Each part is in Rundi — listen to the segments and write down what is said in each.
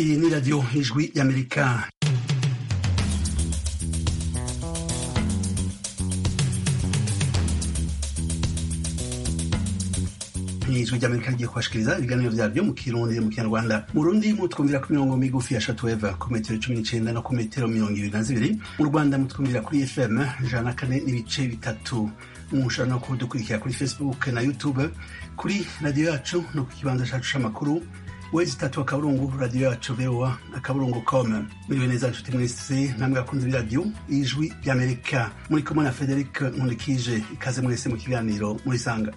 Iyi ni radiyo ijwi y'amerika ijwi ry'amerika rigiye kubashikiriza ibiganiro vyaryo mu kirundi mu kinyarwanda mu rundi mutwumvira ku mirongo migufi ya shatuweva ku metero cumi n'icenda no ku metero mirongo ibiri na zibiri mu rwanda mutwumvira kuri fm ijana na kane n'ibice bitatu mushobora no kudukurikira kuri facebook na youtube kuri radiyo yacu no ku kibanza cacu c'amakuru wezi tatu akaburungu radiyo yacu voa akaburungu com muriwe neza nshuti mwese namwe akunze b'iradiyo ijwi ry'amerika muri kumwe na frederic nkundikije ikaze mwese mu kiganiro murisanga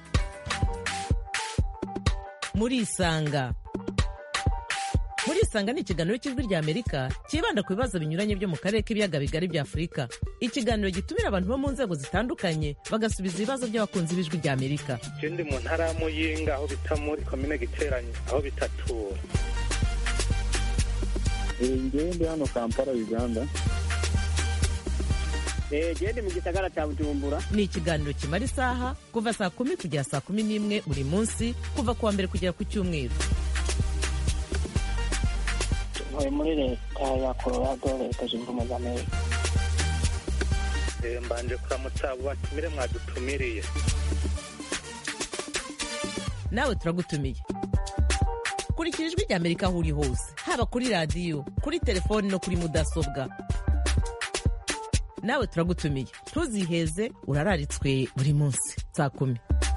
murisanga murisanga ni ikiganiro cy'ijwi rya amerika cyibanda ku bibazo binyuranye byo mu karere k'ibiyaga bigari bya afurika ikiganiro gitumira abantu bo mu nzego zitandukanye bagasubiza ibibazo by'abakunzi b'ijwi rya amerika je ndi mu ntara ya muyinga aho bita muri komine giteranyi aho bitatura ngewe ndi hano kampala uganda gende mu gisagara cya bujumbura ni ikiganiro kimara isaha kuva saa kumi kugera saa kumi n'imwe buri munsi kuva ku wa mbere kugera ku cyumweru ntuye muri leta ya colorado leta zunze ubumwe za amerika Eh, mbanje kuramutsa abo batumire mwadutumiriye nawe turagutumiye kurikira ijwi rya amerika aho uri hose haba kuri radiyo kuri telefoni no kuri mudasobwa nawe turagutumiye ntuziheze urararitswe buri munsi saa kumi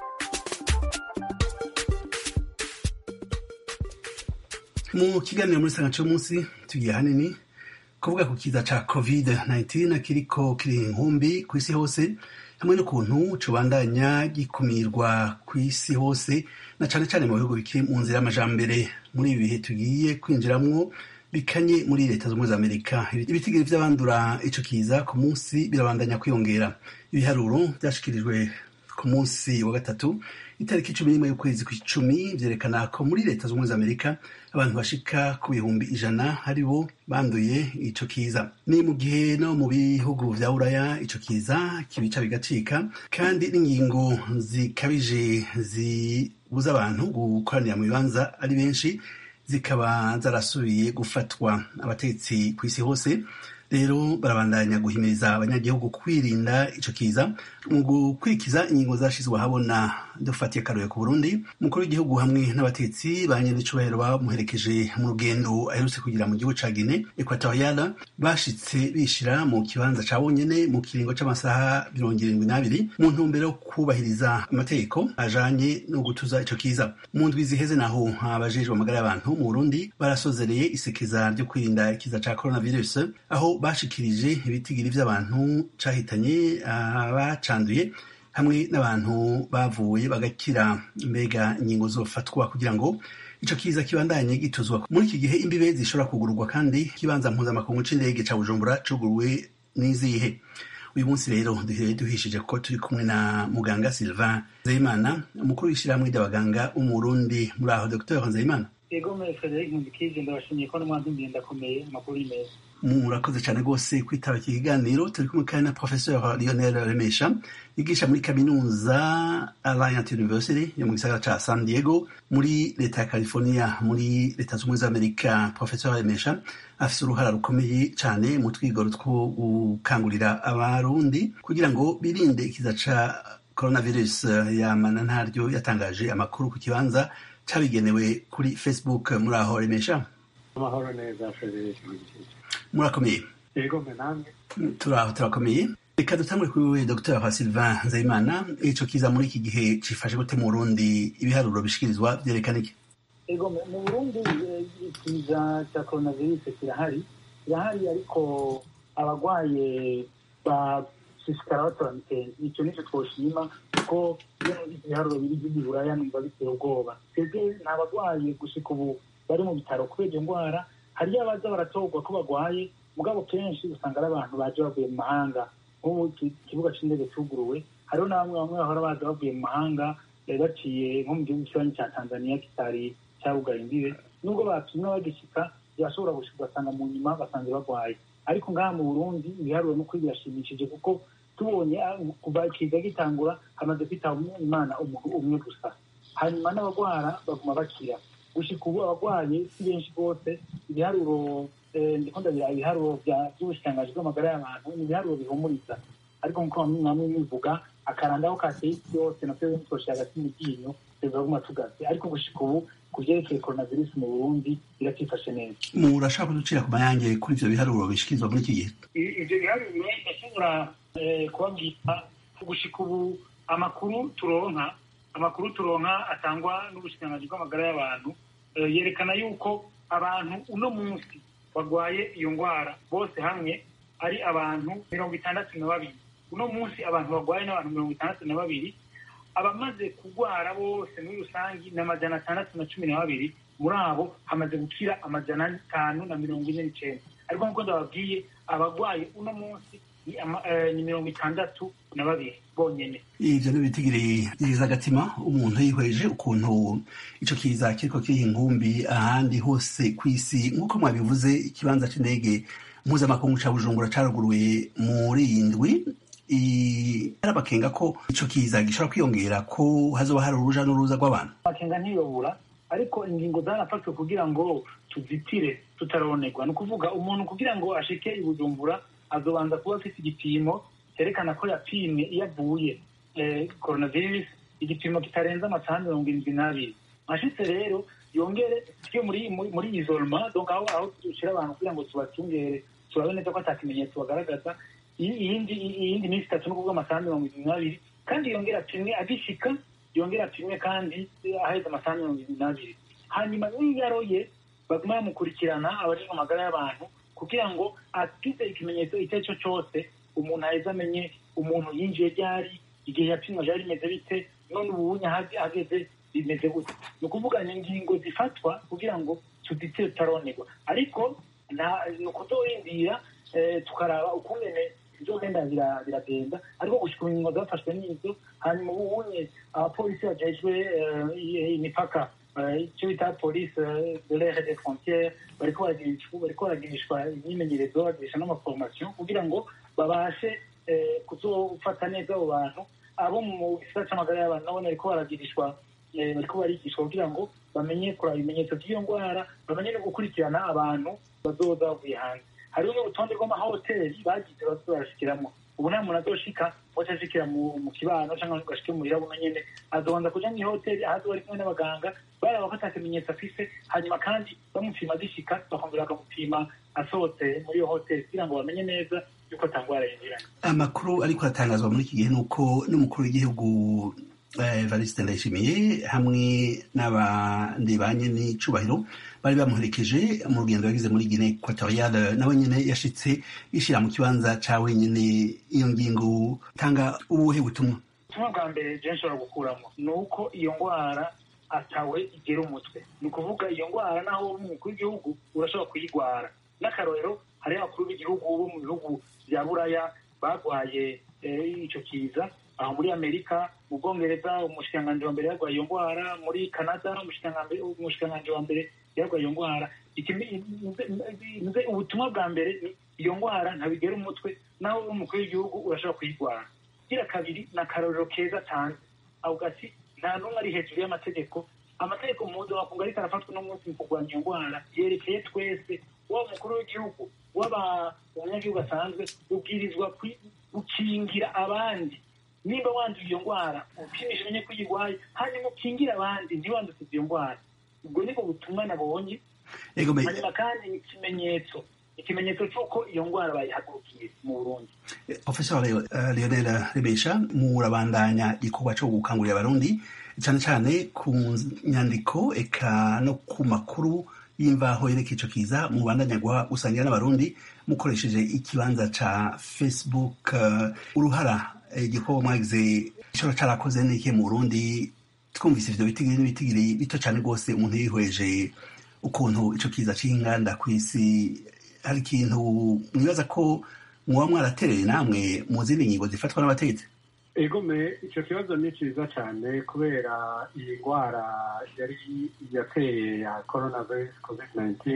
mu kiganiro muri sanga cy'umunsi tugiye hanini kuvuga ku kiza ca covid 19 kiriko kiri inkumbi ku isi hose hamwe n'ukuntu cubandanya gikumirwa ku isi hose na cane cane mu bihugu bikiri mu nzira y'amajambere muri ibi bihe tugiye kwinjiramwo bikanye muri leta z'ubumwe za amerika ibitigiri vy'abandura ico kiza ku munsi birabandanya kwiyongera ibiharuro vyashikirijwe ku munsi wa gatatu itariki cumi n'imwe y'ukwezi kw'icumi vyerekana ko muri leta z'ubumwe za amerika abantu bashika ku bihumbi ijana ari bo banduye ico kiza ni mu gihe no mu bihugu vya buraya ico kiza kibica bigacika kandi n'ingingo zikabije zibuza abantu gukoranira mu bibanza ari benshi zikaba zarasubiye gufatwa abatetsi ku isi hose rero barabandanya guhimiriza abanyagihugu kwirinda ico kiza mu gukurikiza ingingo zashizwe ahabona dufatiye akaruye ku burundi umukuru w'igihugu hamwe n'abatetsi ba nyen'icubahiro bamuherekeje mu rugendo aherutse kugira mu gihugu ca gine ekwatoriyala bashitse bishira mu kibanza ca bonyene mu kiringo c'amasaha mirongo irindwi n'abiri mu ntumbero yo kubahiriza amategeko ajanye no gutuza ico kiza mu ndwi ziheze naho abajejwe amagara y'abantu mu burundi barasozereye isekeza ryo kwirinda ikiza ca coronavirus aho bashikirije ibitigiri vy'abantu cahitanye abacanduye hamwe n'abantu bavuye bagakira mbega ingingo zofatwa kugira ngo ico kiza kibandanye gituzwa muri iki gihe imbibe zishobora kugururwa kandi ikibanza mpuzamakungu c'indege ca bujumbura cuguruwe n'izihe uyu munsi rero duhere duhishije ko turi kumwe na muganga sylvain nzeyimana umukuru w'ishirahamwe ry'abaganga umurundi muri aho dr nzeyimana ego muri frederic nkundikije ndabashimiye ko n'umwanzumbiye ndakomeye amakuru y'imeza murakoze cyane rwose kwitaba iki kiganiro turi kumwe kandi na professeur lionel remesha yigisha muri kaminuza alliant university yo mu gisagara ca san diego muri leta ya california muri leta z'ubumwe za amerika professeur remesha afise uruhara rukomeye cyane mu twigoro two gukangurira abarundi kugira ngo birinde ikiza ca coronavirus yamana ntaryo yatangaje amakuru ku kibanza cabigenewe kuri facebook muri aho remesha amahoro neza frederic nkundikije murakomeye ego mwe namwe turaho turakomeye reka dutangure kuri wewe dr sylvain nzayimana ico kiza muri iki gihe cifashe gute mu burundi ibiharuro bishikirizwa vyerekana iki ego mwe mu burundi eh, ikiza cya coronavirus kirahari kirahari ariko abagwaye bashishikara batora mitende ico nico twoshima kuko iyo ibiharuro biri by'iburaya numva biteye ubwoba twebwe nta bagwaye gushika ubu bari mu bitaro kubera iyo ndwara hariyo abaza baratorwa ko bagwaye mugabo kenshi usanga ari abantu baje bavuye mu mahanga nk'ubu iki- ikibuga c'indege cuguruwe hariho na bamwe bamwe bahora baza bavuye mu mahanga eh, baciye nko mu gihugu kibanyi ca tanzania kitari cabugaye imbibe nubwo bapimwe bagishika birashobora gushika ugasanga mu nyuma basanze bagwaye ariko ngaha mu burundi ibiharuro n'ukuri birashimishije kuko tubonye ah, kuva ikiza gitangura hamaze kwitaba imana umuntu umwe gusa hanyuma n'abagwara baguma bakira gushika ubu abagwaye si benshi rwose ibiharuro eh, ndiko ndabira ibiharuro bya- by'ubushikiranganji bw'amagara y'abantu ni ibiharuro bihumuriza ariko nkuko namwe bivuga akarandaho kateye isi yose navyo bitoshe hagati mu ryinyo bizaguma tugatse ariko gushika ubu ku vyerekeye coronavirus mu burundi biratifashe neza murashaka kuducira ku mayange kuri ivyo biharuro bishikirizwa muri iki gihe I- ivyo biharuro ndashobora eh, kubabwira gushika ubu amakuru turonka amakuru turonka atangwa n'ubushikiranganji bw'amagara y'abantu eh, yerekana yuko abantu uno munsi barwaye iyo ngwara bose hamwe ari abantu mirongo itandatu na babiri uno munsi abantu barwaye n'abantu mirongo itandatu na babiri abamaze kurwara bose muri rusangi ni amajana atandatu na cumi na babiri muri abo hamaze gukira amajana atanu na mirongo ine n'icenda ariko nk'uko ndababwiye abagwaye uno munsi ni ama- eh, ni mirongo itandatu na babiri bonyene ivyo n'ibitigiri byiza agatima umuntu yihweje ukuntu ico kiza kiriko kiriha inkumbi ahandi hose kw'isi nk'uko mwabivuze ikibanza c'indege mpuzamakungu ca bujumbura caruguruye muri iyi ndwi I- arabakenga ko ico kiza gishobora kwiyongera ko hazoba hari uruja n'uruza rw'abantu amakenga ntiyobura ariko ingingo zarafashwe kugira ngo tuzitire tutaronerwa ni ukuvuga umuntu kugira ngo ashike i bujumbura azobanza kuba afite igipimo cyerekana ko yapimwe iyo avuye eh, coronavirus igipimo kitarenze amasaha mirongo irindwi n'abiri ashitse rero yongere tujye muri muri, muri isolema donc aho aho dushyira abantu kugira ngo tubacungere turabe neza ko ata kimenyetso bagaragaza iyi- iyindi iyindi minsi itatu no kuvuga amasaha mirongo irindwi n'abiri kandi yongera apimwe agishika yongera apimwe kandi aheze amasaha mirongo irindwi n'abiri hanyuma n'iyo aroye baguma bamukurikirana abajejwe amagara y'abantu kugira ngo agize ikimenyetso icyo ari cyo cyose umuntu aheze amenye umuntu yinjiye ryari igihe yapimwa ryari rimeze bite none ubunye ahageze bimeze gute ni ukuvuga ni ingingo zifatwa kugira ngo tuditire tutaronerwa ariko nta- ni ukuzorindira eh, tukaraba ukungene bizogenda bira- biragenda ariko gushika ingingo zafashwe n'izo hanyuma ubunye abapolisi bajejwe eh, imipaka eh, icyo bita polisi eh, de l'air et des frontières bariko baragirishwa bariko baragirishwa imyimenyerezo bagirisha n'amaforomasiyo kugira ngo babashe eh, kuzofata neza abo bantu abo mu gisata c'amagara y'abantu nabone bariko baragirishwa eh, bariko barigishwa kugira ngo bamenye kuraba ibimenyetso by'iyo ndwara bamenye no gukurikirana abantu bazoza bavuye hanze hariho n'urutonde rw'amahoteli bagize bazoza barashikiramwo ubu nta muntu azoshika waca ashikira mu mu kibano cyangwa ngo ashike muhira buno nyene azobanza kuja mw'ihoteli ahazo bari kumwe n'abaganga baraba ko ata kimenyetso afise hanyuma kandi bamupima agishika bakongera bakamupima asohotse muri iyo hoteli kugira ngo bamenye neza yuko ata ngwara yinjiranye amakuru ariko aratangazwa muri iki gihe ni uko n'umukuru w'igihugu eh, evariste ndayishimiye hamwe n'abandi ba nyen'icubahiro bari bamuherekeje mu rugendo yagize muri gine equatoriale nawe nyene yashitse yishira mu kibanza ca wenyene iyo ngingo tanga ubuhe butumwa ubutumwa bwa mbere je nshobora gukuramo ni uko iyo ndwara atawe igera umutwe ni ukuvuga iyo ndwara naho uri umukuru w'igihugu urashobora kuyigwara n'akarorero hariho abakuru b'igihugu bo mu bihugu bya buraya barwaye eh, ico kiza aho muri amerika mu bwongereza umushikiranganji wa mbere yarwaye iyo ndwara muri canada umushikiranganji umushikiranganji wa mbere yarwaye iyo ndwara Ikimi- nze- nze- ubutumwa bwa mbere ni iyo ndwara ntabigera umutwe naho uri umukuru w'igihugu urashobora kuyigwara gira kabiri ni akarorero keza cyane avuga ati nta n'umwe ari hejuru y'amategeko amategeko mpuzamakungu ariko arafatwa uno munsi mu kurwanya iyo ndwara yerekeye twese waba umukuru w'igihugu waba umunyagihugu asanzwe ubwirizwa kwi- gukingira abandi nimba wanduye iyo ndwara upimisha umenye ko uyirwaye hanyuma ukingire abandi ntiwandukize iyo ndwara ubwo nibwo butumwa nabonye ego me- hanyuma kandi ni ikimenyetso ikimenyetso cy'uko iyo ndwara bayihagurukiye mu burundi Professor Leo- eh, Lionel Remesha murabandanya igikorwa cyo gukangurira abarundi cyane cyane ku nyandiko eka no ku makuru y'imvaho yerekeye ico kiza mubandanya guha gusangira n'abarundi mukoresheje ikibanza ca Facebook eh, uruhara eh, igikorwa mwagize gishobora carakoze n'ikihe mu Burundi twumvise ivyo bitigiri n'ibitigiri bito cyane rwose umuntu yihweje ukuntu ico kiza c'inganda kw'isi hari ikintu mwibaza ko muba mwaratereye namwe mu zindi ngingo zifatwa n'abategetsi egome icyo kibazo ni cyiza cyane kubera iyi ndwara yari yateye ya coronavirus covid 19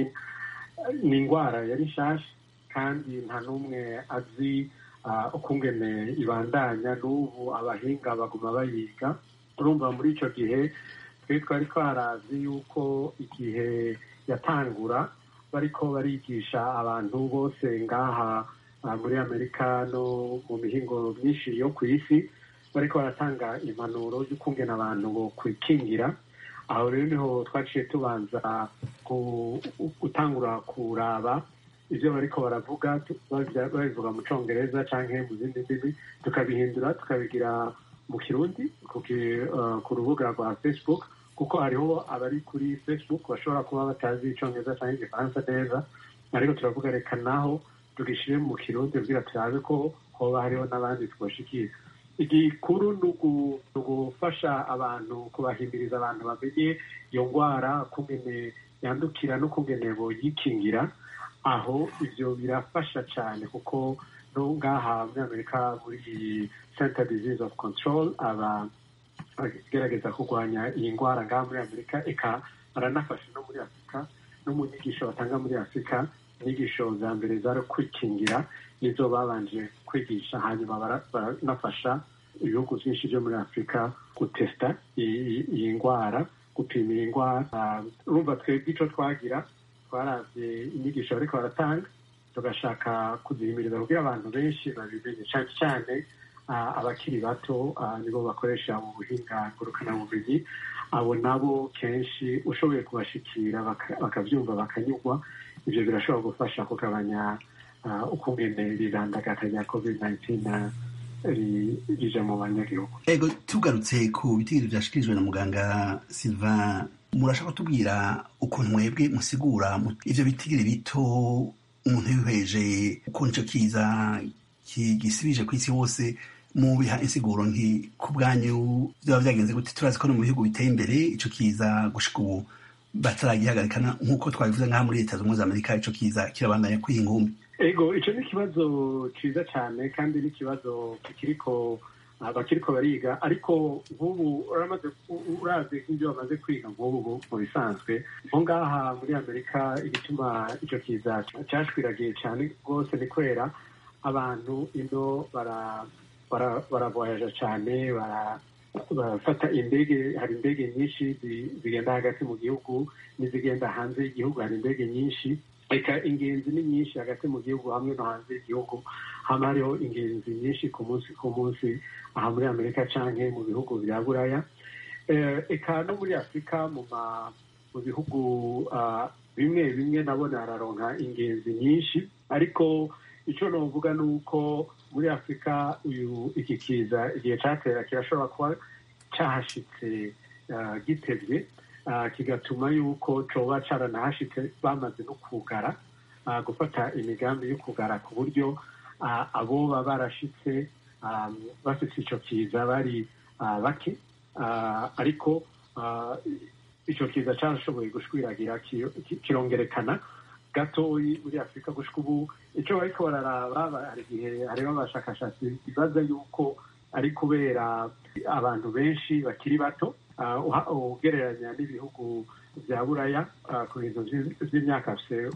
ni indwara yari nshasha kandi nta n'umwe azi ah, ukungene ibandanya n'ubu abahinga baguma bayiga urumva muri icyo gihe twe twari twarazi yuko igihe yatangura bariko barigisha abantu bose ngaha muri amerika no mu mihingo myinshi yo ku isi bariko baratanga impanuro y'ukungena abantu bo kwikingira aho rero niho twaciye tubanza gutangura kuraba ibyo bariko baravuga babivuga mu congereza canke mu zindi ndimi tukabihindura tukabigira mu kirundi ku rubuga rwa facebook kuko hariho abari kuri facebook bashobora kuba batazi icongereza canke igifaransa neza ariko turavuga reka naho tugishire mu kirundi kugira turabe ko hoba hariho n'abandi twoshikira igikuru ni ugufasha abantu kubahimiriza abantu bamenye iyo ndwara kungene yandukira no kungene boyikingira aho ivyo birafasha cyane kuko no ngaha muri amerika muri center disease of control aba agerageza kurwanya iyi ndwara ngaha muri amerika eka baranafasha no muri afurika no mu nyigisho batanga muri afurika inyigisho za mbere zari kwikingira nizo babanje kwigisha hanyuma baranafasha ibihugu byinshi byo muri afurika gutesita iyi ndwara gupima iyi ndwara urumva twebwe icyo twagira twaravye inyigisho bariko baratanga tugashaka kuzihimiriza kugira abantu benshi babimenye cyane cyane abakiri bato nibo bakoresha mu buhinga ngurukanabumenyi abo nabo kenshi ushoboye kubashikira bakabyumva bakanyurwa ibyo birashobora gufasha kugabanya ukungene rirandagata rya covid 19 rije mu banyagihugu ego tugarutse ku bitigiri byashikirijwe na muganga silva murashaka kutubwira ukuntu mwebwe musigura ivyo bitigiri bito umuntu yihweje ukuntu ico kiza gisibije ku isi hose mu biha insiguro nki ku bwanyu byaba byagenze gute turazi ko no mu bihugu biteye imbere ico kiza gushika ubu bataragihagarikana nk'uko twabivuze nk'aha muri leta zunze amerika ico kiza kirabandanya kwiha ingumbi ego ico ni ikibazo ciza cyane kandi ni ikibazo kikiriko abakiriko bariga ariko nk'ubu uramaze urazi nk'ibyo bamaze kwiga nk'ubu mu bisanzwe nko ngaha muri amerika igituma ico kiza cashwiragiye cyane rwose ni kubera abantu ino baravoyaja cyane barafata indege hari indege nyinshi zigenda hagati mu gihugu n'izigenda hanze y'igihugu hari indege nyinshi reka ingenzi ni nyinshi hagati mu gihugu hamwe no hanze y'igihugu haba hariho ingenzi nyinshi ku munsi ku munsi aha muri amerika canke mu bihugu bya buraya eka no muri afurika mu bihugu bimwe bimwe nabona hararonka ingenzi nyinshi ariko icyo novuga ni uko muri afurika uyu iki kiza igihe cyatera kirashobora kuba cyahashitse gitebye kigatuma yuko coba caranahashitse bamaze no kugara gufata imigambi yo kugara ku buryo aboba barashitse bafite ico kiza bari bake ariko ico kiza carashoboye gushwiragira kirongerekana gatoyi muri afurika gushika ubu icyo bariko bararaba hari igihe hariho abashakashatsi bibaza yuko ari kubera abantu benshi bakiri bato ugereranya n'ibihugu bya buraya ku bintu by'imyaka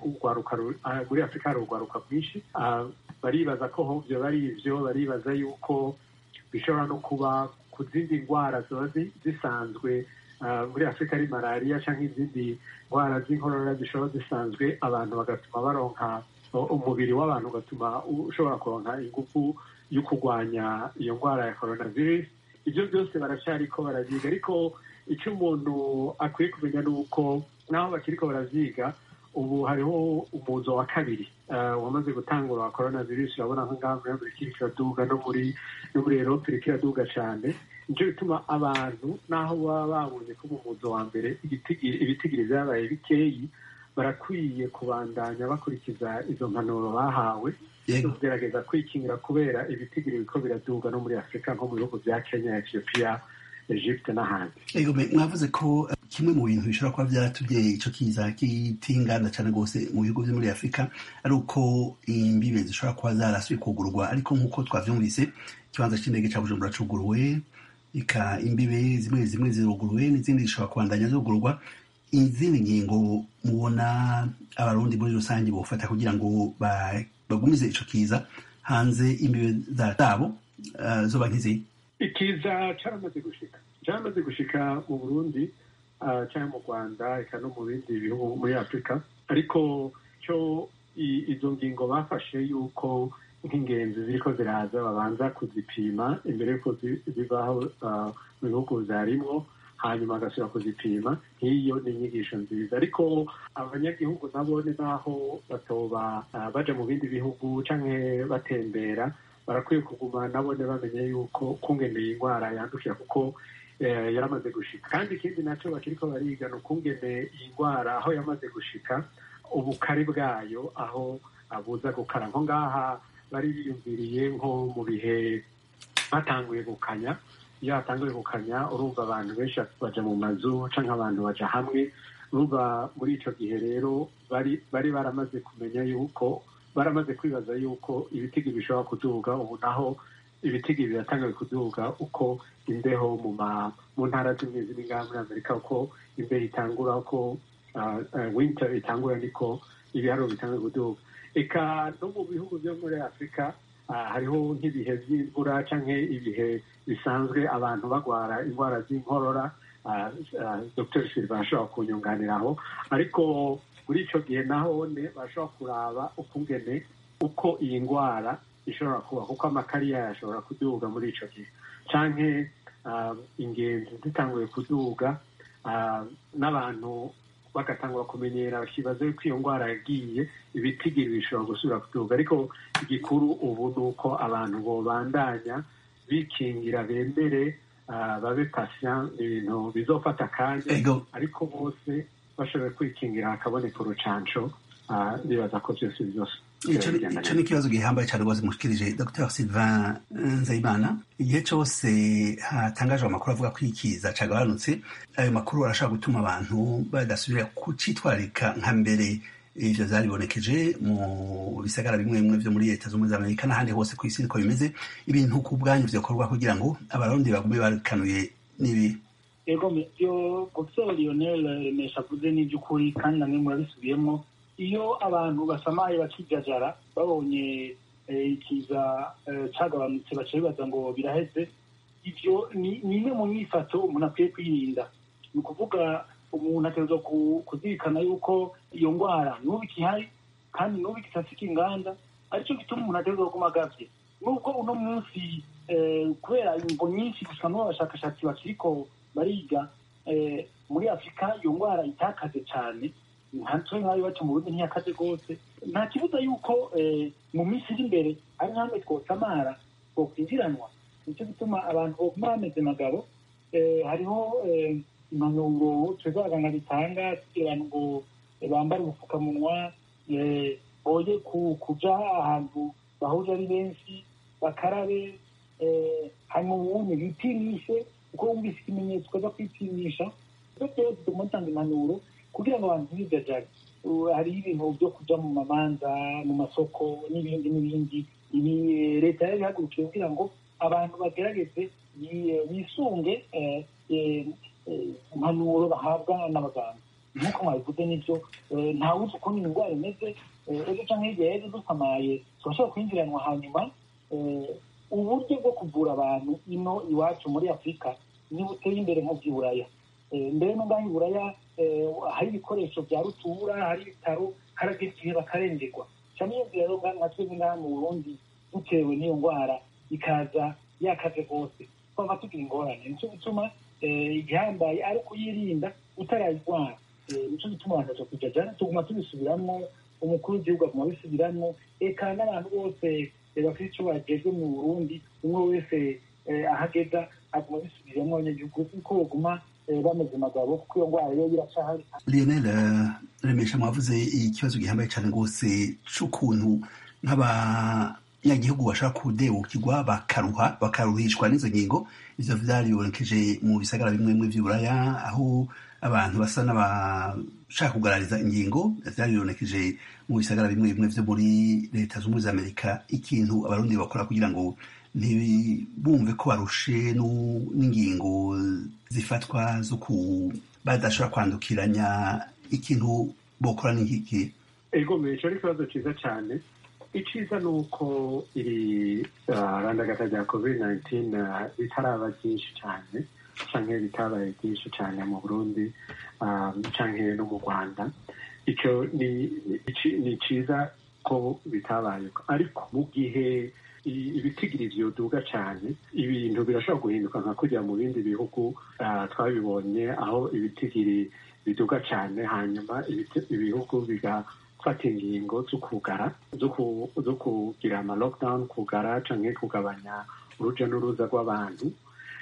muri afurika hari urwaruka rwinshi baribaza ko hovyo bari ivyo baribaza yuko bishobora no kuba ku zindi ndwara ziba zisanzwe muri afurika ari malariya cyangwa izindi ndwara z'inkorora zishobora zisanzwe abantu bagatuma baronka umubiri w'abantu ugatuma ushobora kuronka ingufu yo kurwanya iyo ndwara ya coronavirus ibyo byose baracyariko baravyiga ariko icyo umuntu akwiye kumenya ni uko naho bakiriko baravyiga ubu hariho umuzo wa kabiri wamaze gutangura wa coronavirus urabona nko ngaha muri amerika iriko iraduga no muri no muri erope iriko iraduga cane nico bituma abantu naho baba babonye ko mu muzo wa mbere ibitigiri vyabaye bikeyi barakwiye kubandanya bakurikiza izo mpanuro bahawe kugerageza kwikingira kubera ibitigiri biriko biraduga no muri afurika nko mu bihugu vya kenya ethiopia egypte n'ahandi ego mwavuze ko kimwe mu bintu bishobora kuba vyatumye ico kiza kitingana cane rwose mu bihugu vyo muri afurika ari uko imbibe zishobora kuba zarasuye kugurwa ariko nk'uko twavyumvise ikibanza c'indege ca bujumbura cuguruwe ika imbibe zimwe zimwe ziruguruwe n'izindi zishobora kubandanya zugurwa izindi ngingo mubona abarundi muri rusange bofata kugira ngo bagumize ico kiza hanze imbibe zabo zoba nk'izi ikiza caramaze gushika caramaze gushika mu burundi ah, cyangwa mu rwanda eka no mu bindi bihugu muri afurika ariko cyo i- izo ngingo bafashe yuko nk'ingenzi ziriko ziraza babanza kuzipima imbere yuko zi- zivaho ah, mu bihugu zarimwo hanyuma bagasubira kuzipima nk'iyo ni inyigisho nziza ariko abanyagihugu nabo ni naho batoba ah, baja mu bindi bihugu canke batembera barakwiye kuguma nabo bamenya yuko kungeneye indwara yandukira kuko eh, yaramaze gushika kandi ikindi naco bakiriko bariga ni ukungene iyi ndwara aho yamaze gushika ubukari bwayo aho abuza gukara nko ngaha bari biyumviriye nko mu bihe batanguye gukanya iyo hatanguye gukanya urumva abantu benshi baja mu mazu canke abantu baja hamwe urumva muri ico gihe rero bari bari baramaze kumenya yuko baramaze kwibaza yuko ibitigi bishobora kuduga ubu naho ibitigi biratanguye kuduga uko imbeho mu ma mu ntara zimwe ziri ngaha muri amerika uko imbeho itangura uko uh, uh, winter itangura niko ibiharuro bitanguye kuduga eka no mu bihugu byo muri afurika uh, hariho nk'ibihe by'imvura canke ibihe bisanzwe abantu bagwara indwara z'inkorora uh, uh, dr silva ashobora kunyunganiraho ariko muri ico gihe nahone bashobora kuraba ukungene uko iyi ndwara ishobora kuba kuko amakari yayo ashobora kuduga muri ico gihe canke uh, ingenzi zitanguye kuduga uh, n'abantu bagatangura kumenyera bakibaza yuko iyo ndwara yagiye ibitigiri bishobora gusubira kuduga ariko igikuru ubu ni uko abantu bobandanya bikingira bemere uh, babe patient ni ibintu bizofata akanya ego ariko bose bashoboye kwikingira hakaboneka urucanco ah, ndibaza ko byose byose ico ni- ico ni ikibazo gihambaye cyane rwose mushikirije dr sylvain nzayimana igihe cyose hatangajwe amakuru avuga ko ikiza cagabanutse ayo makuru arashobora gutuma abantu badasubira kucitwararika nka mbere ivyo vyaribonekeje mu bisagara bimwe bimwe vyo muri leta z'ubumwe za amerika n'ahandi hose ku isi niko bimeze ibintu ku bwanyu vyokorwa kugira ngo abarundi bagume barikanuye n'ibi ego byo gutera lionel remesha avuze n'iby'ukuri kandi namwe murabisubiyemo iyo abantu basamaye bakijajara babonye eh, ikiza eh, cagabanutse baca bibaza ngo biraheze ivyo ni ni imwe mu myifato umuntu akwiye kwirinda ni ukuvuga umuntu ategerezwa ku- kuzirikana yuko iyo ndwara n'ubu ikihari kandi n'ubu igisasika inganda aricyo gituma umuntu ategerezwa kuguma agavye nubwo uno munsi eh, kubera imvo nyinshi gusa n'ubu abashakashatsi bakiriko bariga eh, muri afurika iyo ndwara itakaze cyane ntatwe nk'ayo iwacu mu burundi ntiyakaze rwose nta kibuza yuko eh, mu minsi iri imbere ari nk'amwe twosamara twokwinjiranwa nicyo gituma abantu boguma bameze magabo eh, hariho eh, impanuro twebwe abaganga bitanga kugira ngo eh, bambare ubupfukamunwa eh, boye ku- kuja ahantu bahuje ari benshi bakarabe eh, hanyuma ubundi bipimishe kuko wumvise ikimenyetso ukaza kwipimisha ibyo byose tuguma dutanga impanuro kugira ngo abantu ntibijajare Uh, hariho ibintu byo kuja mu mamanza mu masoko n'ibindi n'ibindi ibi eh, leta yari ihagurukiye kugira ngo abantu bagerageze bi- bisunge eh, eh, eh, impanuro bahabwa n'abaganga nk'uko mwabivuze n'ibyo eh, ntawuzi ukuntu iyi ndwara imeze eh, ejo canke hirya y'ejo dusamaye turashobora kwinjiranwa hanyuma eh, uburyo bwo kuvura abantu ino iwacu muri afurika ntibuteye imbere nko by'iburaya Eh, mbere no ngaho iburaya eh, hari ibikoresho bya rutura hari ibitaro harageze igihe bakarengerwa cyane iyo rero nga- nka twebwe ngaha mu burundi dutewe n'iyo ndwara ikaza yakaze rwose twaba tugira ingorane nicyo gituma eh, igihambaye ari ukuyirinda utarayirwara Eh, nicyo gituma abantu baja kujajana tuguma tubisubiramwo umukuru w'igihugu aguma abisubiramwo eka n'abantu bose eh, bafite icyo bagejwe mu burundi umwe wese eh, ahageza aguma abisubiramo abanyagihugu kuko baguma eh, bameze magabo kuko iyo ndwara rero iracahari lionel eh, remesha mwavuze ikibazo gihambaye cyane rwose c'ukuntu nk'abanyagihugu bashobora kudebukirwa bakaruha bakaruhishwa n'izo ngingo ivyo vyaribonekeje mu bisagara bimwe bimwe vy'uburaya aho abantu basa n'abashaka kugarariza ingingo vyaribonekeje mu bisagara bimwe bimwe vyo muri leta z'ubumwe za amerika ikintu abarundi bakora kugira ngo ntibumve ko barushe nu- n'ingingo zifatwa zo ku badashobora kwandukiranya ikintu bokora n'iki ego ico ari ikibazo ciza cyane iciza ni uko iri ah, randagata rya covid 19 ah, ritaraba ryinshi cyane canke ritabaye ryinshi cyane mu burundi ah, canke no mu rwanda icyo ni ici- ni ciza ko bitabaye ariko mu gihe i- ibitigiri vyoduga cyane ibintu birashobora guhinduka nka kujya mu bindi bihugu ah, twabibonye aho ibitigiri biduga cyane hanyuma ibiti- ibihugu bigafata ingingo zo kugara zo ku- zo kugira ama lockdown kugara canke kugabanya uruja n'uruza rw'abantu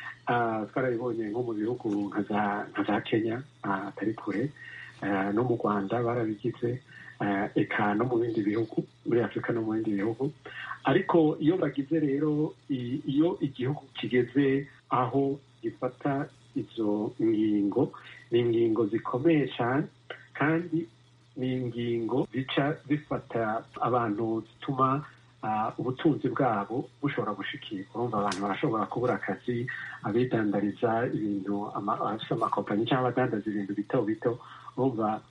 Ah, twarabibonye nko mu bihugu nka za- nka za kenya ah, atari kure Ah, no mu rwanda barabigize ah, eka no mu bindi bihugu muri afurika no mu bindi bihugu ariko iyo bagize rero i- iyo igihugu kigeze aho gifata izo ngingo ni ingingo zikomeye cyane kandi ni ingingo zica zifata abantu zituma ah, ubutunzi bwabo bushobora gushikirwa urumva abantu barashobora kubura akazi abidandariza ibintu ama- abafite amakompanyi cyangwa abadandaza ibintu bito bito urumva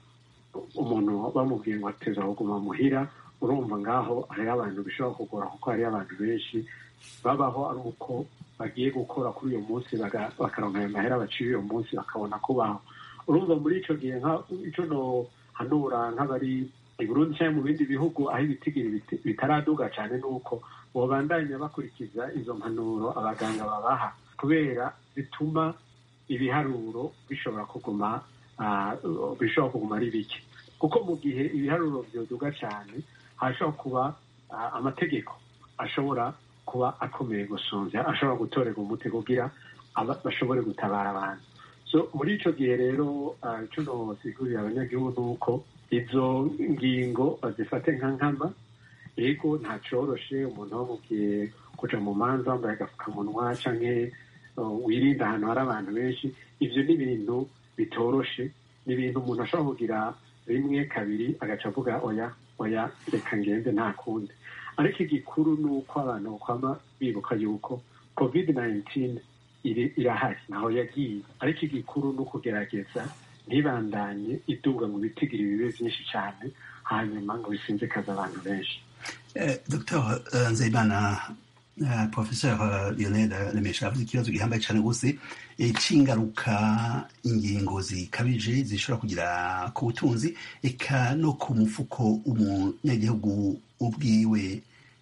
umuntu bamubwiye ngo ateza kuguma muhira urumva ngaho hariho abantu bishobora kugora kuko hariho abantu benshi babaho ari uko bagiye gukora kuri uyu munsi baga- bakaronka ayo mahera baciye uyu munsi bakabona kubaho urumva muri icyo gihe nka- icyo nohanura nk'abari i burundi cyangwa mu bindi bihugu aho ibitigiri biti- bitaraduga cyane ni uko babandanya bakurikiza izo mpanuro abaganga babaha kubera zituma ibiharuro bishobora kuguma ah, bishobora kuguma ari bike kuko mu gihe ibiharuro byoduga cyane hashobora kuba ah, amategeko ashobora kuba akomeye gusumvya ashobora gutorerwa umuti kugira aba- bashobore gutabara abantu so muri ico gihe rero ah, ico nosigurira abanyagihugu ni uko izo ngingo bazifate nka nkama ego nta coroshe umuntu bamubwiye kuja mu manza wambaye agapfukamunwa canke uh, wirinda ahantu hari abantu benshi ivyo ni ibintu bitoroshe ni ibintu umuntu ashobora kugira rimwe kabiri agaca avuga oya oya reka ngende nta kundi ariko igikuru ni uko abantu bakwama bibuka yuko covid 19 iri- irahari naho yagiye ariko igikuru ni ukugerageza ntibandanye iduga mu bitigiri bibe byinshi cyane hanyuma ngo bisinzikaze abantu benshi Eh, Dr eh, Nzeyimana eh, Professeur eh, Lionel Lemesha avuze ikibazo gihambaye cyane rwose eh, c'ingaruka ingingo zikabije zishobora kugira ku butunzi eka no ku mufuko umunyagihugu ubwiwe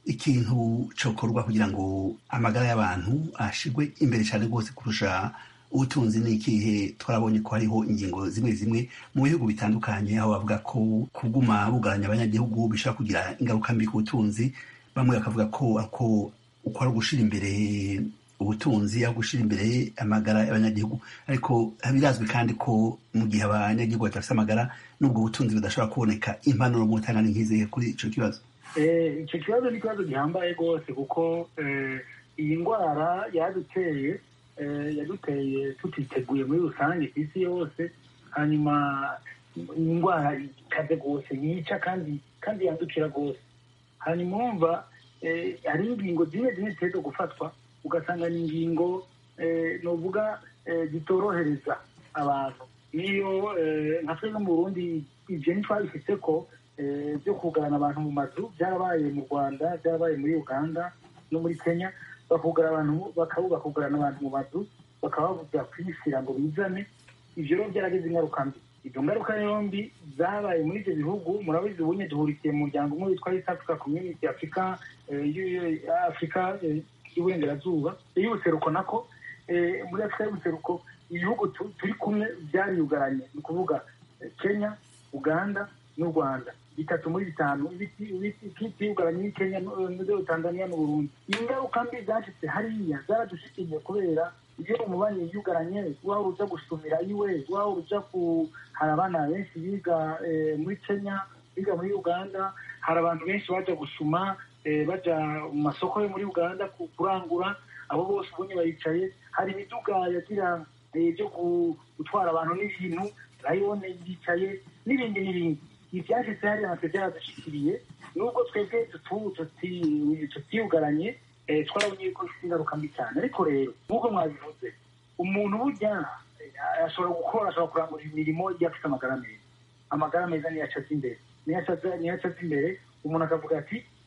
ikintu cokorwa kugira ngo amagara y'abantu ashigwe imbere cyane rwose kurusha ubutunzi ni ikihe twarabonye ko hariho ingingo zimwe zimwe mu bihugu bitandukanye aho bavuga ko kuguma bugaranya abanyagihugu bishobora kugira ingaruka mbi ku butunzi bamwe bakavuga ko ako uko ari ugushira imbere ubutunzi aho gushira imbere amagara y'abanyagihugu ariko birazwi kandi ko mu gihe abanyagihugu badafite amagara n'ubwo butunzi budashobora kuboneka impanuro mu ntangane nk'izihe kuri ico kibazo Eh, icyo kibazo ni ikibazo gihambaye rwose kuko eh, iyi ndwara yaduteye eh, yaduteye tutiteguye muri rusange ku isi yose hanyuma ni indwara ikaze rwose yica kandi kandi yandukira rwose hanyuma wumva eh, hari ingingo zimwe zimwe zitegerezwa gufatwa ugasanga ni ingingo eh, novuga eh, zitorohereza abantu niyo eh, nka twe no mu burundi ibyo ntitwabifite ko eh, byo kugarana abantu mu mazu byarabaye mu rwanda byarabaye muri uganda no muri kenya bakugara abantu bakaba bakugarana abantu mu mazu bakaba bavuga kwishyira ngo bizane ivyo rero byaragize ingaruka mbi izo ngaruka yombi zabaye muri ibyo bihugu murabizi ubunye duhurikiye mu muryango umwe witwa east africa community africa eh, y'u- y'u- africa eh, y'uburengerazuba y'ubuseruko nako eh, muri afurika y'ubuseruko ibihugu tu- turi kumwe byariyugaranye ni ukuvuga eh, kenya uganda n'u rwanda bitatu muri bitanu ibiti- ibiti- byugaranye ni kenya no- no- tanzania n'uburundi ingaruka mbi zacitse hariya zaradushikiye kubera iyo umubanyi yugaranye waba uja gusumira iwe waba uja ku hari abana benshi biga eh, muri kenya biga muri uganda hari abantu benshi baja gusuma eh, baja mu masoko yo muri uganda ku- kurangura abo bose ubonye baricaye hari imiduga yagira eh, byo ku- gutwara abantu n'ibintu rayone yicaye n'ibindi n'ibindi ibyashitse hariya natwe byaradushyikiriye nubwo twebwe tutu- tuti- tutiyugaranye eh, twarabonye ko ifite ingaruka mbi cyane ariko rero nk'uko mwabivuze umuntu burya eh, ashobora gukora ashobora kurangura imirimo iyo afite amagara meza amagara meza niyo acaza imbere niyo acaza niyo acaza imbere umuntu akavuga ati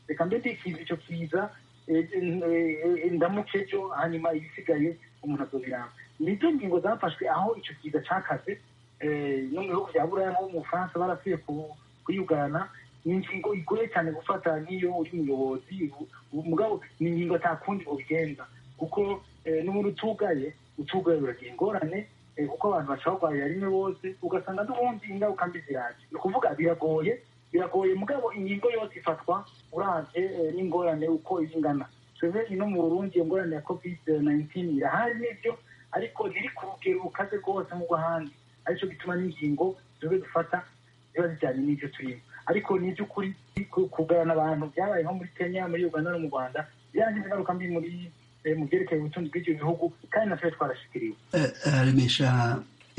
reka mbe ndikiza icyo kiza eh, eh, eh, ndamuke ejo hanyuma ibisigaye umuntu azobiranga nizo ngingo zafashwe aho icyo kiza cakaze eh, no mu bihugu bya buraya nko mu bufaransa barapfuye ku- kuyugana ni ingingo igoye cyane gufata nk'iyo uri umuyobozi u- u- mugabo ni ingingo atakundi ubigenza kuko eh, n'umuntu utugaye utugaye uragira ingorane eh, kuko abantu bashobora kurwarira rimwe bose ugasanga n'ubundi ingaruka mbi ziraje ni ukuvuga biragoye biragoye mugabo ingingo yose ifatwa uravye eh, n'ingorane uko iba ingana twebwe ino mu burundi iyo ngorane ya covid 19 irahari nivyo ariko ntiri ku rugero rukaze rwose nk'urw'ahandi aricyo gituma n'ingingo twebwe dufata ziba zijyanye n'ibyo turimo ariko ni iby'ukuri ku- kugabana abantu byabaye nko muri kenya muri uganda no mu rwanda byagize ingaruka mbi muri eh, mu byerekeye ubutunzi bw'ibyo bihugu kandi natwe twarashikiriwe Eh, eh, remesha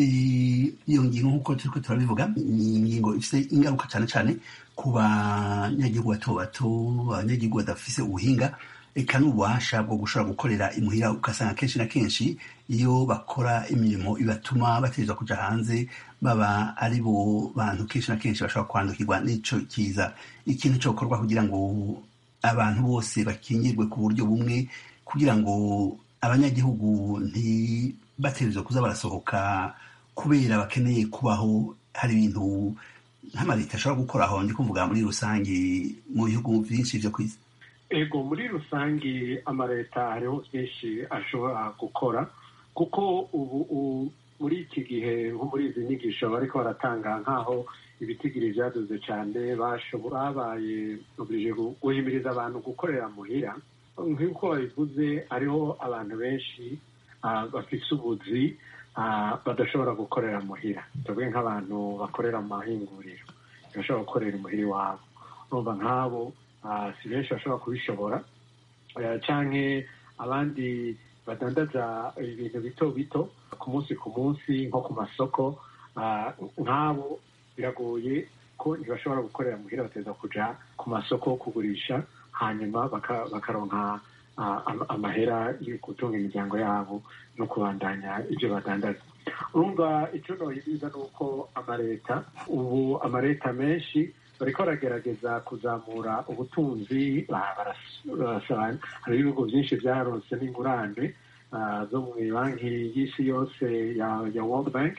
i- iyo ngingo nk'uko turiko turabivuga ni ingingo ifite ingaruka cyane cyane ku banyagihugu bato bato abanyagihugu badafise ubuhinga eka n'ububasha bwo gushobora gukorera imuhira ugasanga kenshi na kenshi iyo bakora imirimo ibatuma bategerezwa kuja hanze baba ari bo bantu kenshi na kenshi bashobora kwandukirwa n'ico kiza ikintu cokorwa kugira ngo abantu bose bakingirwe ku buryo bumwe kugira ngo abanyagihugu ntibategerezwe kuza barasohoka kubera bakeneye kubaho hari ibintu nk'amaleta ashobora gukoraho ndi kuvuga muri rusange mu bihugu byinshi vyo kw'isi ego muri rusange amaleta hariho byinshi ashobora gukora kuko ubu u- muri iki gihe nko muri izi nyigisho bariko baratanga nk'aho ibitigiri vyaduze cane bashobora babaye oblige gu- guhimiriza abantu gukorera muhira nk'uko babivuze hariho abantu benshi ah, bafise ubuzi ah, badashobora gukorera muhira tuvuge nk'abantu bakorera mu mahinguriro ntibashobora gukorera imuhira iwabo urumva nk'abo ah, si benshi bashobora kubishobora Eh, canke abandi badandaza ibintu bito bito ku munsi ku munsi nko ku masoko ah, nk'abo biragoye ko ntibashobora gukorera muhira bateza kuja ku masoko kugurisha hanyuma baka- bakaronka ah, am- amahera yo gutunga imiryango yabo no kubandanya ibyo badandaza urumva icyo nohiriza ni uko amaleta ubu amaleta menshi bariko baragerageza kuzamura ubutunzi ba- baras- barasaba hari ibihugu byinshi byaronse n'ingurane ah, zo mu banki y'isi yose ya ya world bank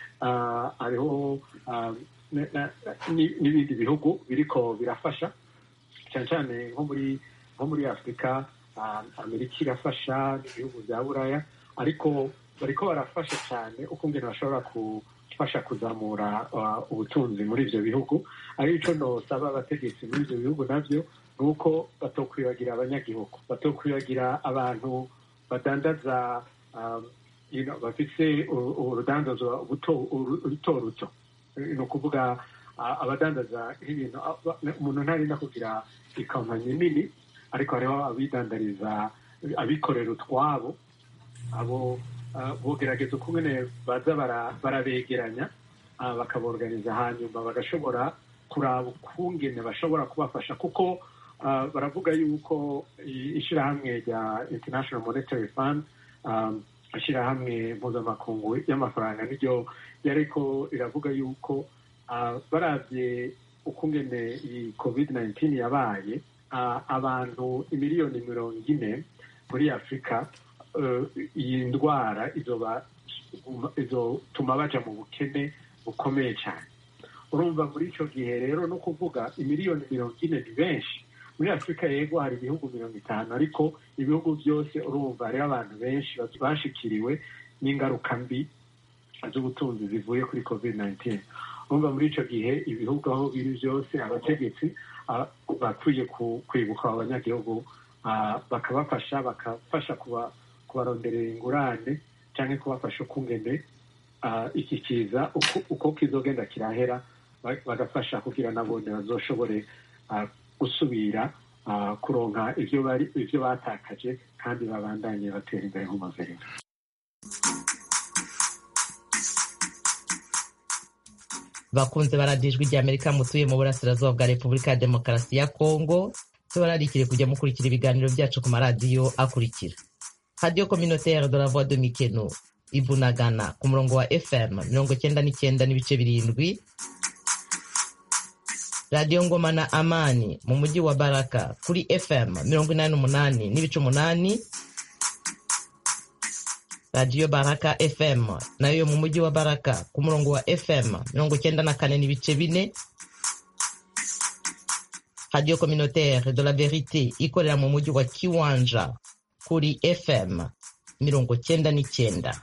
Ah, hariho ah, na- na- ni- n'ibindi bihugu biriko birafasha cyane cyane nko muri nko muri afurika ah, amerika irafasha n'ibihugu bya buraya ariko bariko barafasha cyane uko ngene bashobora gufasha kuzamura ah, ubutunzi muri ivyo bihugu ari ico nosaba abategetsi muri ivyo bihugu navyo ni uko batokwibagira abanyagihugu batokwibagira abantu badandaza um, you know, bafise u- urudandazwa buto- uru- ruto ruto ni ukuvuga ah, abadandaza nk'ibintu ah, ba- umuntu ntarinda kugira ikampanyi nini ariko hariho abidandariza abikorera utwabo abo ah, bogerageza ukungene baza bara- barabegeranya ah, bakaborganiza hanyuma bagashobora kuraba ukungene bashobora kubafasha kuko ah, baravuga yuko i- ishirahamwe rya international monetary fund um, ishirahamwe mpuzamakungu y'amafaranga niryo yariko riravuga yuko ah, baravye ukungene iyi covid 19 yabaye ah, abantu imiliyoni mirongo ine muri afurika eh, iyi ndwara izoba izotuma baja mu bukene bukomeye cyane urumva muri ico gihe rero no kuvuga imiliyoni mirongo ine ni benshi muri afurika yego hari ibihugu mirongo itanu ariko ibihugu byose urumva hariho abantu benshi bashikiriwe n'ingaruka mbi z'ubutunzi zivuye kuri covid 19 urumva muri ico gihe ibihugu aho biri byose abategetsi ah, bakwiye ku- kwibuka abanyagihugu ah, bakabafasha bakafasha kuba- kubaronderera ingurane cyangwa kubafasha ukungene ah, iki kiza uko- uko kizogenda kirahera ba- bagafasha kugira nabone bazoshobore ah, gusubira ah, kuronka ivyo bari ivyo batakaje kandi babandanye batera imbere nk'umuveringo bakunze baradiye ijwi rya amerika mutuye mu burasirazuba bwa repubulika ya demokarasi ya kongo tubararikire kujya mukurikira ibiganiro byacu ku maradiyo akurikira radiyo communautaire de la voix de mikeno ibunagana ku murongo wa fm mirongo cyenda n'icyenda n'ibice birindwi radiyo ngoma na amani mu mujyi wa baraka kuri fm mirongo inani n'umunani n'ibice umunani radiyo baraka fm nayo mu mujyi wa baraka ku murongo wa fm mirongo icyenda na kane n'ibice bine radiyo communautaire de la verite ikorera mu mujyi wa kiwanja kuri fm mirongo cyenda n'icyenda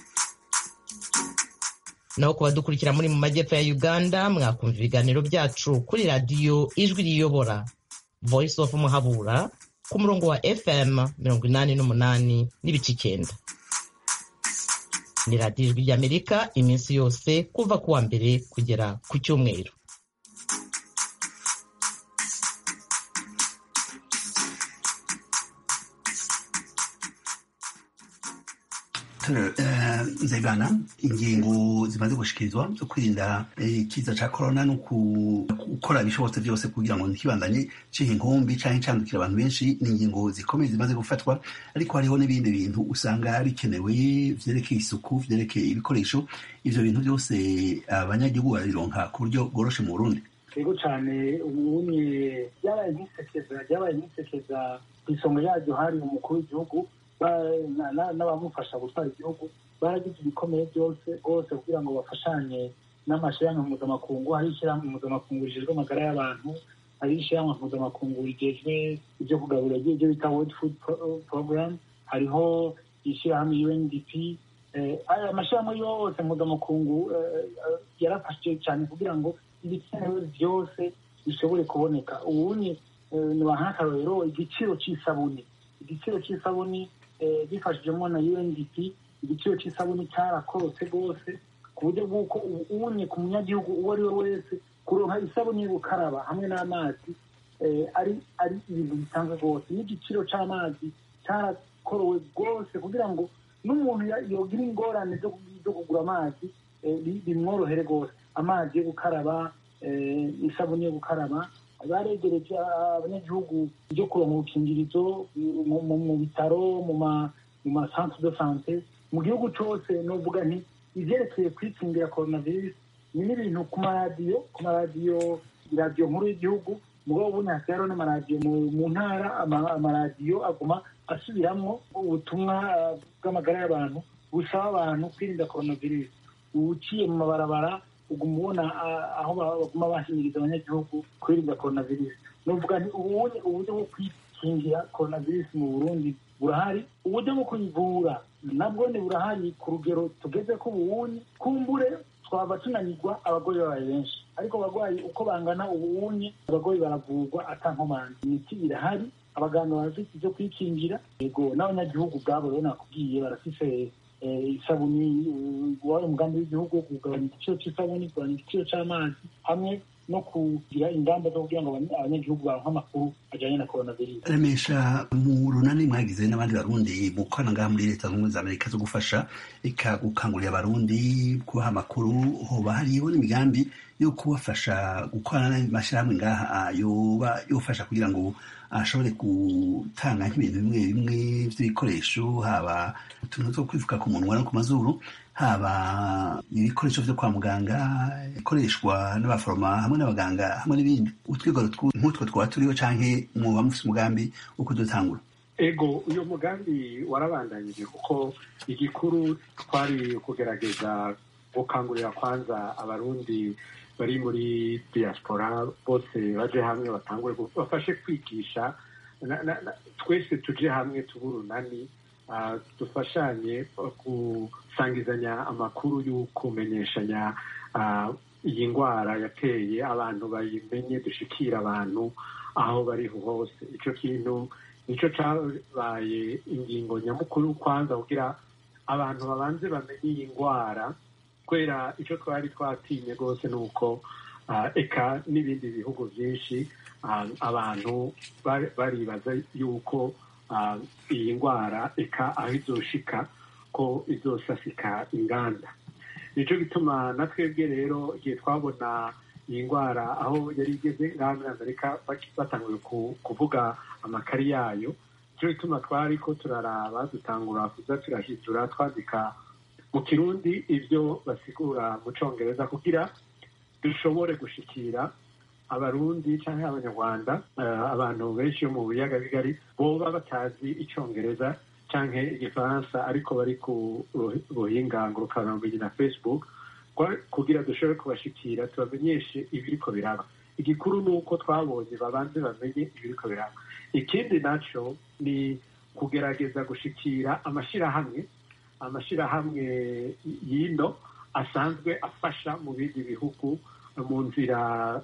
naho ku badukurikira muri mu majyepfo ya uganda mwakumva ibiganiro byacu kuri radiyo ijwi riyobora voice of muhabura ku murongo wa fm mirongo inani n'umunani n'ibice icyenda ni radiyo ijwi ry'amerika iminsi yose kuva ku wa mbere kugera ku cyumweru nzegana ingingo zimaze gushikirizwa zo kwirinda ikiza cya korona no gukora ibishobotse byose kugira ngo ntikibandanye ciha inkumbi cyangwa icandukira abantu benshi ni ingingo zikomeye zimaze gufatwa ariko hariho n'ibindi bintu usanga bikenewe vyerekeye isuku vyerekeye ibikoresho ivyo bintu byose abanyagihugu barabironka ku buryo bworoshe mu burundi rero cyane ubunye byabaye nk'isekeza byabaye nk'isekeza ku isonga yaryo hari umukuru w'igihugu n'abamufasha gutwara igihugu baragize ibikomeye byose rwose kugira ngo bafashanye n'amashyirahamwe mpuzamakungu hari ishyirahamwe mpuzamakungu rijejwe amagara y'abantu hari ishyirahamwe mpuzamakungu rigejwe ibyo kugaburira ibyo bita world food program hariho ishyirahamwe undp aya mashyirahamwe yose mpuzamakungu yarafashe cyane kugira ngo ibikenewe byose bishobore kuboneka ubunye nk'akarorero igiciro cy'isabuni igiciro cy'isabuni bifashijemo na undp igiciro cy'isabuni cyarakorotse rwose ku buryo bw'uko ubunye ku munyagihugu uwo ari we wese kuronka isabuni yo gukaraba hamwe n'amazi ari ari ibintu bisanzwe rwose n'igiciro cy'amazi cyarakorowe rwose kugira ngo n'umuntu yogira ingorane zo kugura amazi bimworohere rwose amazi yo gukaraba isabuni yo gukaraba baregereje abanyagihugu byo kuronka ubukingirizo mu bitaro mu ma centre de sante mu gihugu cyose novuga nti ivyerekeye kwikingira coronavirus ni n'ibintu ku maradiyo ku maradiyo iradiyo nkuru y'igihugu mugabo ubundi hasigaye hariho n'amaradiyo mu ntara amaradiyo aguma asubiramwo ubutumwa bw'amagara y'abantu busaba abantu kwirinda coronavirus uciye mu mabarabara uguma ubona aho baguma bahimiriza abanyagihugu kwirinda coronavirus novuga nti ubundi uburyo bwo kwikingira coronavirus mu burundi burahari uburyo bwo kuyivura nabwo ni burahari ku rugero tugeze ko ubuwunyi kumbure twaba tunanirwa abagoyi babaye benshi ariko abarwayi uko bangana ubuwunyi abagoyi baravurwa atankomanzi imiti irahari abaganga barafite ibyo kwikingira yego n'abanyagihugu ubwabo rero nakubwiye barafise isabuni wari umugambi w'igihugu wo kugabanya igiciro cy'isabuni kugabanya igiciro cy'amazi hamwe no kugira ingamba zo kugira ngo abanyagihugu baronke amakuru ajyanye na coronavirus remesha mu runani mwagize n'abandi barundi mu gukorana ngaha muri leta zunze ubumwe za amerika zo gufasha ika gukangurira abarundi kubaha amakuru hoba hariho n'imigambi yo kubafasha gukorana n'amashyirahamwe ngaha yoba yofasha kugira ngo ashobore gutanga nk'ibintu bimwe bimwe by'ibikoresho haba utuntu two kwifuka ku munwa no ku mazuru haba ibikoresho byo kwa muganga ikoreshwa n'abaforoma hamwe n'abaganga hamwe n'ibindi utwigoro nk'utwo twaba turiho canke muba mufise umugambi wo kudutangura ego uyu mugambi warabandanyije kuko igikuru twari kugerageza gukangurira kwanza abarundi bari muri diaspora bose baje hamwe batangure bafashe kwigisha twese tuje hamwe tuburunani dufashanye gusangizanya amakuru y'ukumenyeshanya iyi ndwara yateye abantu bayimenye dushikira abantu aho bari hose icyo kintu nicyo cyabaye ingingo nyamukuru kwanza kugira abantu babanze bamenye iyi ndwara kubera icyo twari twatinye rwose ni uko eka n'ibindi bihugu byinshi abantu baribaza yuko iyi ndwara eka aho izoshika ko izosasika inganda nicyo gituma na twebwe rero igihe twabona iyi ndwara aho yari igeze ngaha muri amerika batanguye kuvuga amakari yayo nicyo gituma twari ko turaraba dutangura kuza turahindura twandika mu kirundi ibyo basigura mu cyongereza kugira dushobore gushikira abarundi cyangwa abanyarwanda abantu benshi bo mu biyaga bigari boba batazi icyongereza cyangwa igifaransa ariko bari ku buhinga ngurukanabumenyi na facebook kugira dushobore kubashikira tubamenyeshe ibiriko biraba igikuru ni uko twabonye babanze bamenye ibiriko biraba ikindi nacyo ni kugerageza gushikira amashyirahamwe amashyirahamwe y'ino asanzwe afasha mu bindi bihugu mu nzira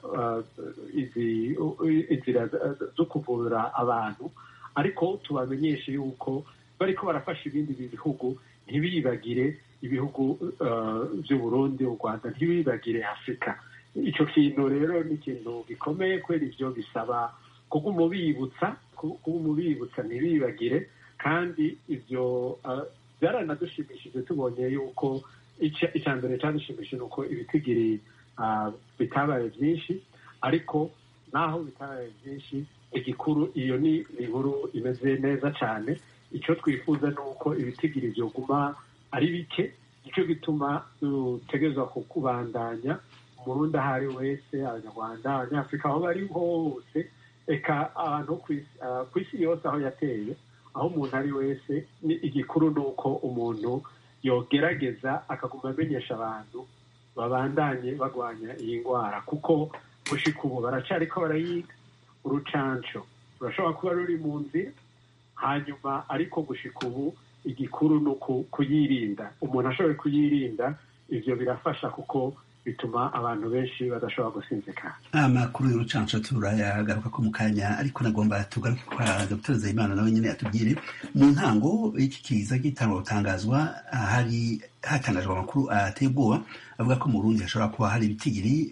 inzira zo kuvura abantu ariko tubamenyeshe yuko bariko barafasha ibindi bihugu ntibibagire ibihugu by'uburundi u rwanda ntibibagire afurika icyo kintu rero ni ikintu gikomeye kubera ibyo bisaba kuguma ubibutsa kuguma ubibutsa ntibibagire kandi ibyo byaranadushimishije tubonye yuko icya mbere cyadushimishije uko ibitigiri bitabaye byinshi ariko naho bitabaye byinshi igikuru iyo ni inkuru imeze neza cyane icyo twifuza ni uko ibitigiri byoguma ari bike nicyo gituma dutegerezwa kukubandanya umurundi aho ari wese abanyarwanda abanyafurika aho bari hose reka abantu ku isi yose aho yateye aho umuntu ari wese ni igikuru ni uko umuntu yogerageza akaguma amenyesha abantu babandanye barwanya iyi ndwara kuko gushika ubu baracariko barayiga urucanco rurashobora kuba ruri mu nzira hanyuma ariko gushika ubu igikuru ni kuyirinda umuntu ashoboye kuyirinda ivyo birafasha kuko bituma abantu benshi badashobora gusinzikana amakuru y'urucanco turayagaruka ko mu kanya ariko nagomba tugaruke kwa dr zayimana nawe nyine atubwire mu ntango iki kiza gitangwa gutangazwa hari hatangajwe amakuru ateye ubwoba avuga ko mu burundi hashobora kuba hari ibitigiri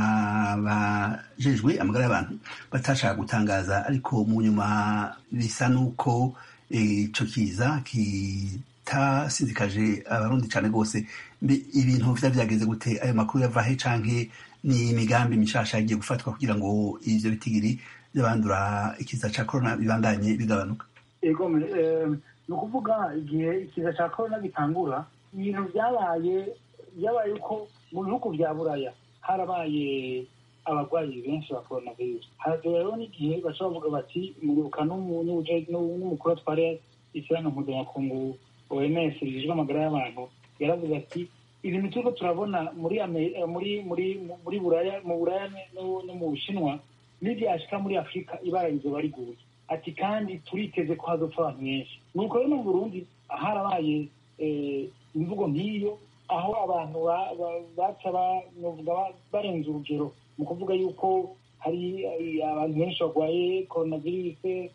abajejwe amagara y'abantu batashaka gutangaza ariko mu nyuma bisa n'uko ico kiza kitasinzikaje abarundi cane rwose ibintu vya vyageze gute ayo makuru yava he canke ni imigambi mishasha yagiye gufatwa kugira ngo ivyo bitigiri vy'abandura ikiza ca corona bibandanye bigabanuka ego ni ukuvuga igihe ikiza ca corona gitangura ibintu vyabaye vyabaye uko mu bihugu vya buraya harabaye abarwayi benshi ba coronavirus haragira rero n'igihe baca bavuga bati muribuka n'umukuru atware ishyirahamwe mpuzamakungu oms rijejwe amagara y'abantu yaravuze ati ibintu turiko turabona muri muri muri muri buraya mu buraya no mu bushinwa n'ivyashika muri afurika ibara rizoba riguye ati kandi turiteze ko hazopfa abantu benshi nuko rero no mu burundi harabaye imvugo nk'iyo aho abantu baca barenze urugero mu kuvuga yuko hari abantu benshi barwaye coronavirus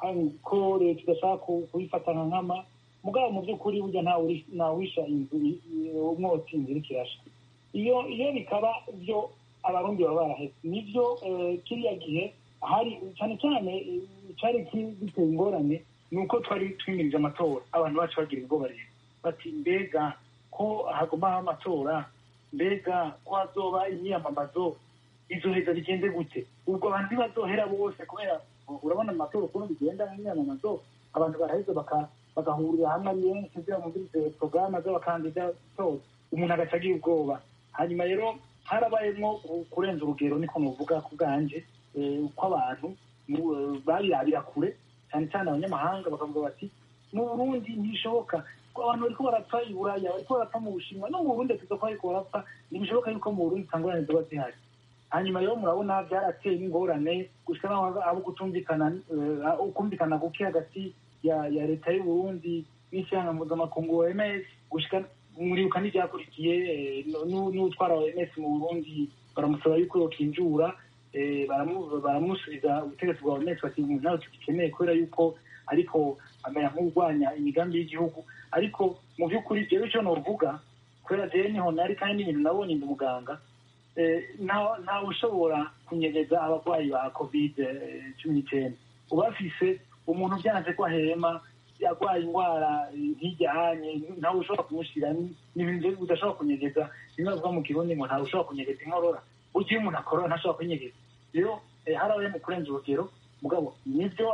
ko leta idashaka kubifata nka nkama mugabo mu by'ukuri burya ntawisha inzu umwotsi inzira ikirasha iyo iyo bikaba byo abarundi baba baraheze nibyo kiriya gihe hari cyane cyane cyari giteye ingorane ni uko twari twimirije amatora abantu bacu bagira ubwoba rero bati mbega ko hagumaho amatora mbega ko hazoba imyiyamamazo izoheza bigende gute ubwo abantu ntibazohera bose kubera urabona amatora ukuntu bigenda mu myamamazo abantu baraheza bagahurira hamwe ari benshi kugira ngo bumvirize porogaramu z'abakandida zose umuntu agaca agira ubwoba hanyuma rero harabayemo kurenza urugero niko nuvuga ku bwanje uko abantu barirabira kure cyane cyane abanyamahanga bakavuga bati mu burundi ntibishoboka abantu bariko barapfa i buraya bariko barapfa mu bushinwa no mu burundi tuza ko bariko barapfa ntibishoboka yuko mu burundi itangorane ziba zihari hanyuma rero murabona byarateye n'ingorane gushika naho abo kutumvikana ukumvikana guke hagati ya ya leta y'uburundi n'ishyanga mpuzamakungu oms gushika muribuka n'ibyakurikiye n'utwara oms mu burundi baramusaba yuko yokinjura baramusubiza ubutegetsi bwa oms bati nawe tugikeneye kubera yuko ariko amera nk'urwanya imigambi y'igihugu ariko mu by'ukuri jewe icyo novuga kubera jewe niho nari kandi n'ibintu nabonye ndi muganga ntawe ushobora kunyegeza abarwayi ba covid cumi n'icyenda ubafise umuntu byanze ko ahema yarwaye indwara nk'ijyanye ntawe ushobora kumushyira n'ibintu udashobora kunyegeza bimwe bavuga mu kirundi ngo ntawe ushobora kunyegeza inkorora burya iyo umuntu akorora ntashobora kunyegeza rero harabaye mu kurenza urugero mugabo nibyo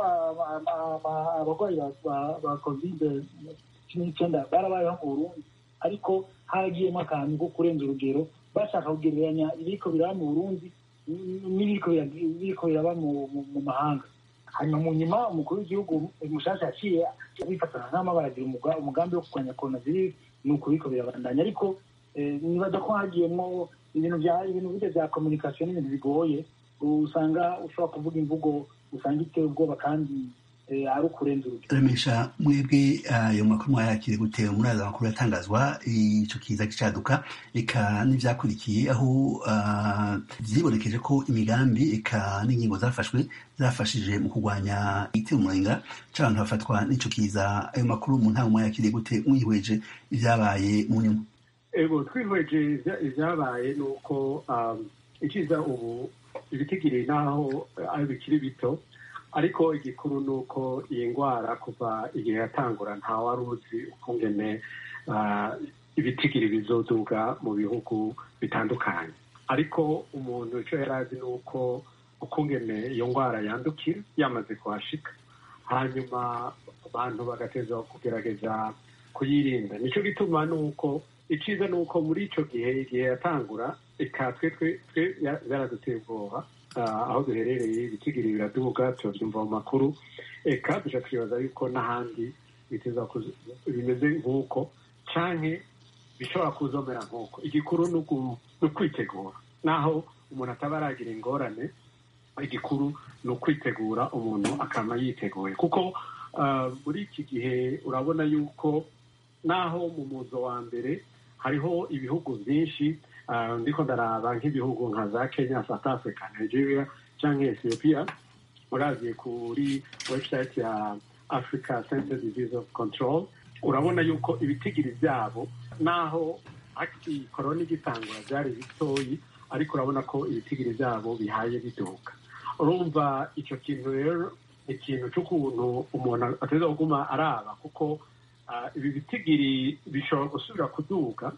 abarwayi ba covid cumi n'icyenda barabayeho mu burundi ariko haragiyemo akantu ko kurenza urugero bashaka kugereranya ibiriko biraba mu burundi n'ibiriko bira- biriko biraba mu mu- mu mahanga hanyuma mu nyuma umukuru w'igihugu mushasha yaciye abifatana nk'ama baragira umuga- umugambi wo kurwanya coronavirus ni uko biriko birabandanya ariko eh, nibaza ko hagiyemwo ibintu bya ibintu burya bya communication n'ibintu bigoye usanga ushobora kuvuga imvugo usanga iteye ubwoba kandi eh, ari ukurenza urugero remesha mwebwe ayo makuru mwayakire gute muraza amakuru yatangazwa ico kiza kicaduka eka n'ivyakurikiye aho ah, vyibonekeje ko imigambi eka n'ingingo zafashwe zafashije mu kurwanya igitero umurenga c'abantu bafatwa n'ico kiza ayo makuru mu ntango mwayakiriye gute mwihweje ivyabaye mu nyuma ego twihweje ivya- ivyabaye ni uko um, ikiza ubu ibitigiri naho ari bikiri bito ariko igikuru ni uko iyi ndwara kuva igihe yatangura nta wari uzi ukungene uh, ibitigiri bizoduga mu bihugu bitandukanye ariko umuntu icyo yari azi ni uko ukungene iyo ndwara yandukira yamaze kuhashika hanyuma abantu bagateza kugerageza kuyirinda nicyo gituma ni uko icyiza ni uko muri icyo gihe igihe yatangura eka twe twe twe ya- byaraduteye ubwoba Ah, aho duherereye ibitigiri biraduga turabyumva mu makuru eka duca twibaza yuko n'ahandi biteza kuza- bimeze nk'uko canke bishobora kuzomera nk'uko igikuru ni uku- ni ukwitegura naho umuntu ataba aragira ingorane igikuru ni ukwitegura umuntu akaba yiteguye kuko ah, muri iki gihe urabona yuko naho mu muzo wa mbere hariho ibihugu byinshi ah, ndiko ndaraba nk'ibihugu nka za kenya south africa nigeria cyangwa ethiopia uraziye kuri website ya africa center disease of control urabona yuko ibitigiri byabo naho aki korona igitangura byari bitoyi ariko urabona ko ibitigiri byabo bihaye biduka urumva icyo kintu rero ni ikintu cy'ukuntu umuntu ateza kuguma araba kuko ah, ibi bitigiri bishobora gusubira kuduga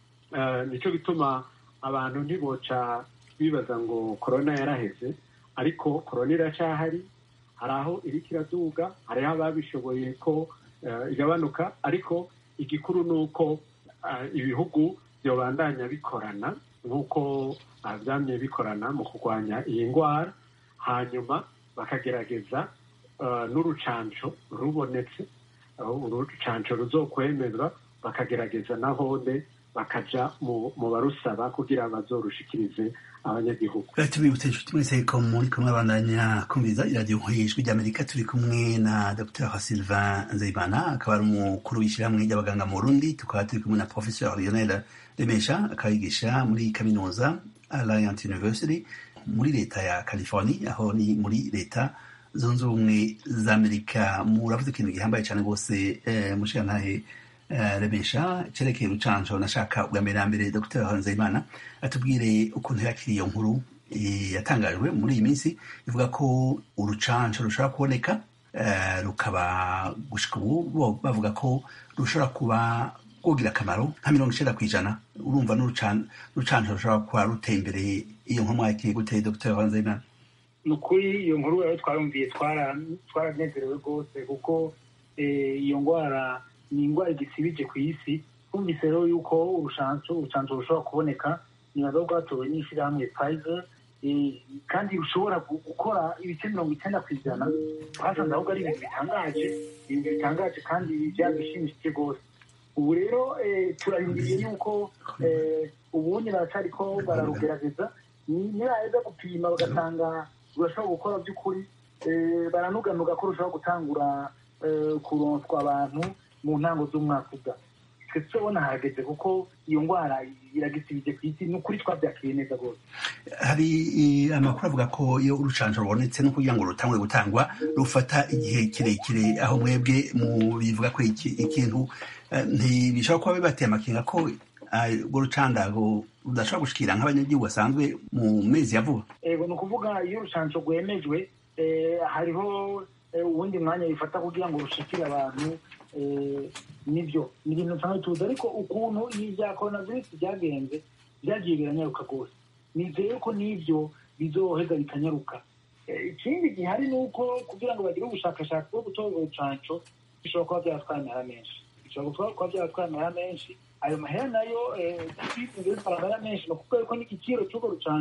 Ah, nicyo gituma abantu ntiboca bibaza ngo korona yaraheze ariko korona iracyahari hari aho iriko iraduga hariho ababishoboye ko eh, igabanuka ariko igikuru ni uko ah, ibihugu byobandanya bikorana nk'uko ah, byamye bikorana mu kurwanya iyi ndwara hanyuma bakagerageza ah, n'urucanco rubonetse aho urucanco ruzokwemezwa bakagerageza nahone bakaja mu mu barusaba kugira bazorushikirize abanyagihugu tubibutse inshuti mwese ko muri kumwe abandanya kumviriza iradiyo ijwi ry'amerika turi kumwe na dr sylvain nzeyimana akaba ari umukuru w'ishyirahamwe ry'abaganga mu burundi tukaba turi kumwe na professeur lionel remesha akaba yigisha muri kaminuza alliant university muri leta ya californie aho ni muri leta zunze ubumwe za amerika muravuze ikintu gihambaye cyane rwose eh, mushirantahe eh, remesha cerekeye urucanco nashaka bwa mbere na mbere dr nzeyimana atubwire ukuntu yakiriye iyo nkuru eh, yatangajwe muri iyi minsi ivuga ko urucanco rushobora kuboneka eh, rukaba gushika ubu bo bavuga ko rushobora kuba rwogira akamaro nka mirongo icenda kw'ijana urumva n'urucan- urucanco rushobora kuba ruteye imbere iyo nkuru mwakiriye gute dr nzeyimana ni ukuri iyo nkuru rero twarumviye twara- twaranezerewe rwose kuko eh, iyo ndwara ni indwara igisibije ku isi twumvise rero yuko urushanso urushanso rushobora kuboneka nibaza ko rwatowe n'ishyirahamwe Pfizer eh, kandi rushobora gu- gukora ibice mirongo icyenda ku ijana twasanze ahubwo ari ibintu bitangaje ibintu bitangaje kandi byadushimishije rwose ubu rero eh, turarindiriye yuko eh, ubundi baracariko bararugerageza ni- nibaheza gupima bagasanga rurashobora gukora by'ukuri eh, baranuganuga ko rushobora gutangura eh, kuronswa abantu mu ntango z'umwaka uza twe turabona hahageze kuko iyo ndwara iragisibije ku isi ni ukuri twabyakiriye neza rwose hari eh, amakuru avuga ko iyo urucanco rubonetse no kugira ngo rutangwe gutangwa rufata igihe kirekire aho mwebwe mu bivuga ko iki- ikintu eh, ntibishobora kuba bibateye amakenga ko ah, urwo rucandago rudashobora gushikira nk'abanyagihugu basanzwe mu mezi ya vuba ego ni ukuvuga iyo urushanso rwemejwe eh, hariho eh, uwundi mwanya bifata kugira ngo rushikire abantu eh, nibyo ni ibintu nsanzwe tuzi ariko ukuntu ibi bya coronavirus byagenze byagiye biranyaruka rwose nizeye ko n'ibyo bizoheza bikanyaruka Eh, ikindi gihari ni uko kugira ngo bagire ubushakashatsi bwo gutora urucanco bishobora kuba byatwara amahera menshi bishobora kuba byatwara amahera menshi ayo mahera nayo bizinze bitwara amahera menshi ni ukuvuga yuko n'igiciro cy'urwo rucanco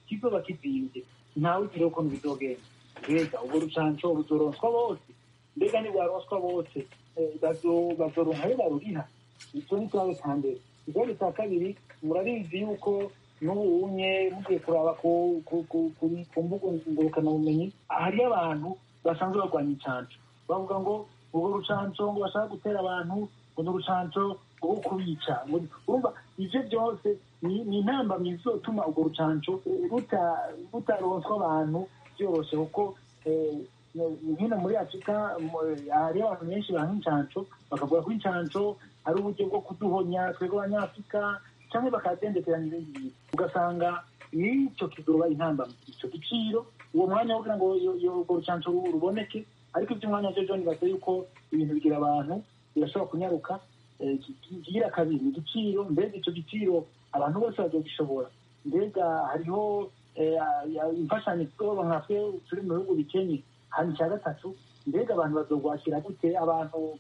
kizoba kizimbye ntawe ugira ukuntu bizogenda mbega ubwo rucanco ruzoronswa bose mbega nibwaronswa bose bazoronka ayo baruriha icyo ni ikibazo cya mbere ikibazo cya kabiri murabizi yuko n'ubunye mugiye kuraba ku mbuga ngurukanabumenyi hariyo abantu basanzwe barwanya incanco bavuga ngo urwo rucanco ngo bashaka gutera abantu ngo ni urucanco rwo kubica urumva ivyo byose ni intambamyi zizotuma urwo rucanco rutaronswa abantu byoroshe kuko hino muri afurika hariyo abantu benshi banka incanco bakavuga ko incanco ari uburyo bwo kuduhonya twebwe abanyafurika cyangwa bakadendekeranya ibindi bintu ugasanga n'icyo kizoba intambamyi icyo giciro uwo mwanya wo kugira ngo urwo rucanco ruboneke ariko iby'umwanya cyo joni basa yuko ibintu bigira abantu birashobora kunyaruka kigira kabiri igiciro mbega icyo giciro abantu bose bazogishobora mbega hariho imfashanyo tuzoba nka twe turi mu bihugu bikenye hanyuma icya gatatu mbega abantu bazogwakira gute abantu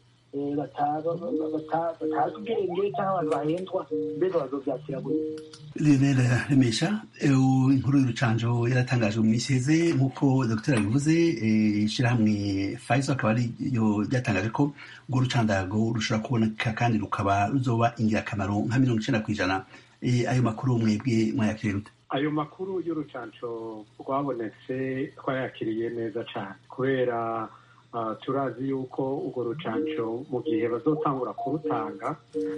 batazi ubwenge cyangwa abantu bahendwa mbega bazobyakira gute Lionel Remesha inkuru y'urucanjo yaratangajwe mu minsi iheze nk'uko dr bivuze ishyirahamwe Pfizer akaba ariyo ryatangaje ko urwo rucandago rushobora kuboneka kandi rukaba ruzoba ingirakamaro nka mirongo icyenda ku ijana ayo makuru mwebwe mwayakiriye rute ayo makuru y'urucanco rwabonetse twayakiriye neza cyane kubera turazi yuko urwo rucanco mu gihe bazotangura kurutanga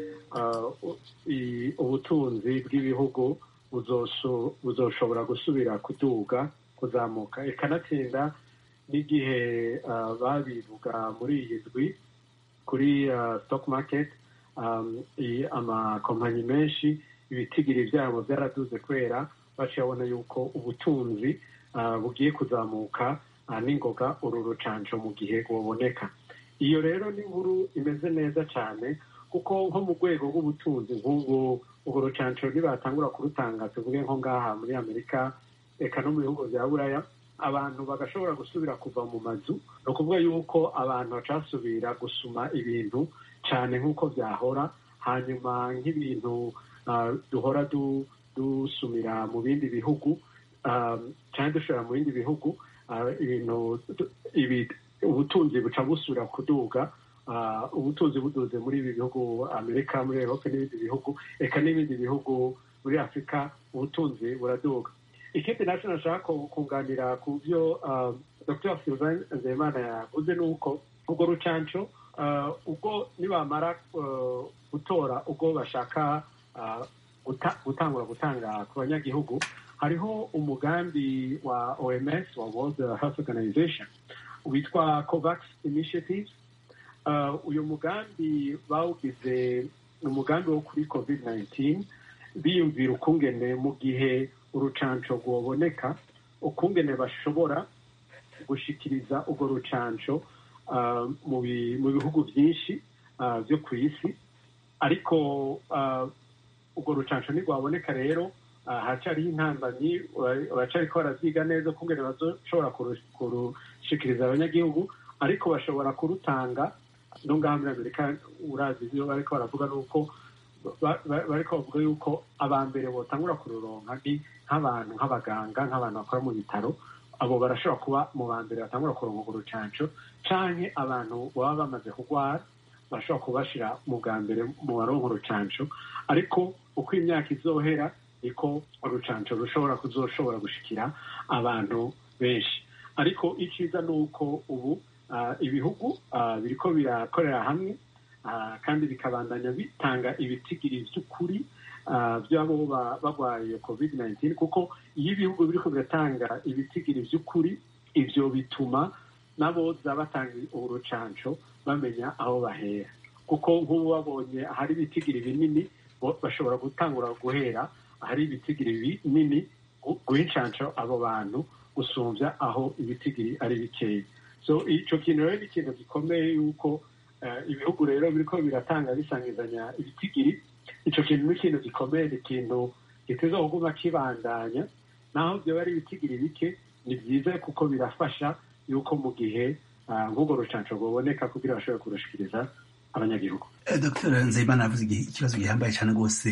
ubutunzi bw'ibihugu buzoshobora gusubira kuduga kuzamuka ikanatsinda n'igihe babivuga muri iyi ndwi kuri stock market amakompanyi menshi ibitigiri byabo byaraduze kubera baciye babona yuko ubutunzi bugiye kuzamuka n'ingoga uru rucanco mu gihe buboneka iyo rero ni inkuru imeze neza cyane kuko nko mu rwego rw'ubutunzi nk'ubu urwo rucanco nibatangura kurutanga tuvuge nko ngaha muri amerika reka no mu bihugu bya buraya abantu bagashobora gusubira kuva mu mazu ni ukuvuga yuko abantu bacasubira gusuma ibintu cyane nk'uko byahora hanyuma nk'ibintu duhora dusumira mu bindi bihugu cyane dushobora mu bindi bihugu ibintu ubutunzi buca busubira kuduga ubutunzi buduze muri ibi bihugu amerika muri erope n'ibindi bihugu reka n'ibindi bihugu muri afurika ubutunzi buraduga ikindi nacyo nashaka kunganira ku byo dr sylvain nzeyimana yavuze ni uko urwo rucanco ubwo nibamara gutora ubwo bashaka gutangura gutanga ku banyagihugu hariho umugambi wa oms wa world health organization witwa covax initiative uyu mugambi bawugize ni umugambi wo kuri covid 19 biyumvira ukungene mu gihe urucanco rwoboneka ukungene bashobora gushikiriza urwo rucanco mu bihugu byinshi byo ku isi ariko urwo rucanco ntirwaboneka rero haracyariho intambamyi baracyariko baravyiga neza ukungene bazoshobora kurushikiriza abanyagihugu ariko bashobora kurutanga no ngaha muri amerika urazi ibyo bariko baravuga ni uko bariko bavuga yuko aba mbere botangura kururonka ni nk'abantu nk'abaganga nk'abantu bakora mu bitaro abo barashobora kuba mu ba mbere batangura kuronka urwo rucanco canke abantu baba bamaze kurwara barashobora kubashira mu bwa mbere mu baronka urucanco ariko uko imyaka izohera niko urucanco rushobora kuzoshobora gushikira abantu benshi ariko iciza ni uko ubu ibihugu biriko birakorera hamwe kandi bikabandanya bitanga ibitigiri by'ukuri by'abo barwaye covid 19 kuko iyo ibihugu biriko biratanga ibitigiri by'ukuri ivyo bituma n'aboza batanga urucanco bamenya aho bahera kuko nk'ubu babonye ahari ibitigiri binini bashobora gutangura guhera ahari ibitigiri binini guha incanco abo bantu gusumbya aho ibitigiri ari bikeya so ico kintu rero ni ikintu gikomeye yuko ibihugu rero biriko biratanga bisangizanya ibitigiri ico kintu ni ikintu gikomeye ni ikintu giteza kuguma kibandanya naho vyoba ari ibitigiri bike ni vyiza kuko birafasha yuko mu gihe nk'urwo rucanco rwoboneka kugira bashobore kurushikiriza abanyagihugu dr nzeyimana avuze ikibazo gihambaye cyane rwose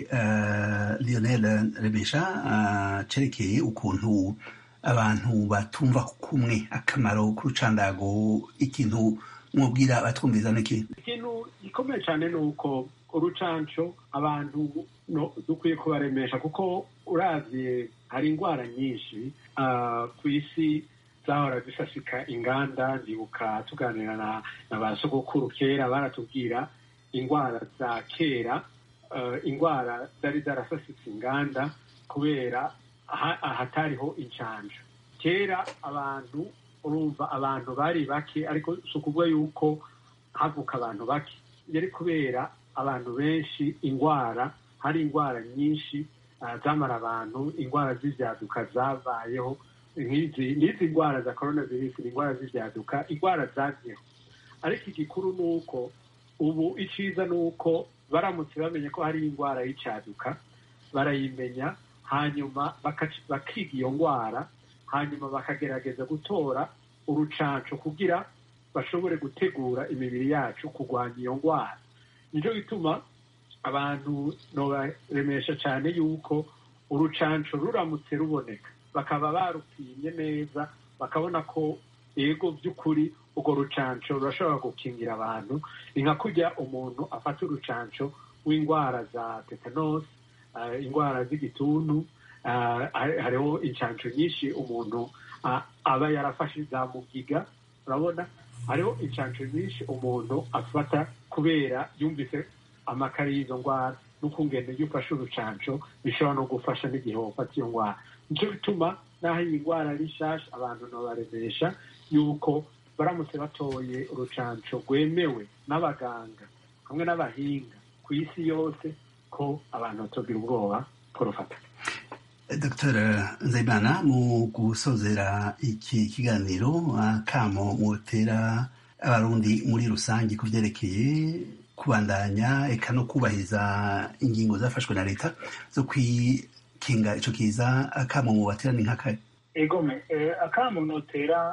lionel rebesha cerekeye ukuntu abantu batumva kumwe akamaro k'urucandago ikintu mwubwira batwumviza n'iki ikintu gikomeye cyane ni uko urucanco abantu dukwiye kubaremesha kuko uravye hari indwara nyinshi ku isi zahora zisasika inganda ndibuka tuganira na ba sogokuru kera baratubwira indwara za kera indwara zari zarasasitse inganda kubera ahatariho incanjo kera abantu urumva abantu bari bake ariko si ukuvuga yuko havuka abantu bake yari kubera abantu benshi indwara hari indwara nyinshi zamara abantu indwara z'ibyaduka zabayeho n'izi ndwara za korona virusi ni indwara z'ibyaduka indwara zagiyeho ariko igikuru ni uko ubu icyiza ni uko baramutse bamenye ko hari indwara y'icyaduka barayimenya hanyuma bakiga iyo ndwara hanyuma bakagerageza gutora urucanco kugira bashobore gutegura imibiri yacu kurwanya iyo ndwara nicyo gituma abantu nobaremesha cyane yuko urucanco ruramutse ruboneka bakaba barupimye neza bakabona ko yego by'ukuri urwo rucanco rurashobora gukingira abantu ni nka kurya umuntu afata urucanco w'indwara za tetanos indwara z'igituntu hariho incanco nyinshi umuntu aba yarafashe za mugiga urabona hariho incanco nyinshi umuntu afata kubera yumvise amakari y'izo ndwara n'ukungene iyo ufashe urucanco bishobora no gufasha n'igihe wafata iyo ndwara nicyo bituma n'aho iyi ndwara ari nshasha abantu ntibaremesha yuko baramutse batoye urucanco rwemewe n'abaganga hamwe n'abahinga ku isi yose ko abantu batogira ubwoba kurufata dr nzayimana mu gusozera iki kiganiro akamo mutera abarundi muri rusange ku byerekeye kubandanya eka no kubahiriza ingingo zafashwe na leta zo kwikinga ico kiza akamo mu baterani nk'akahe egome akamo notera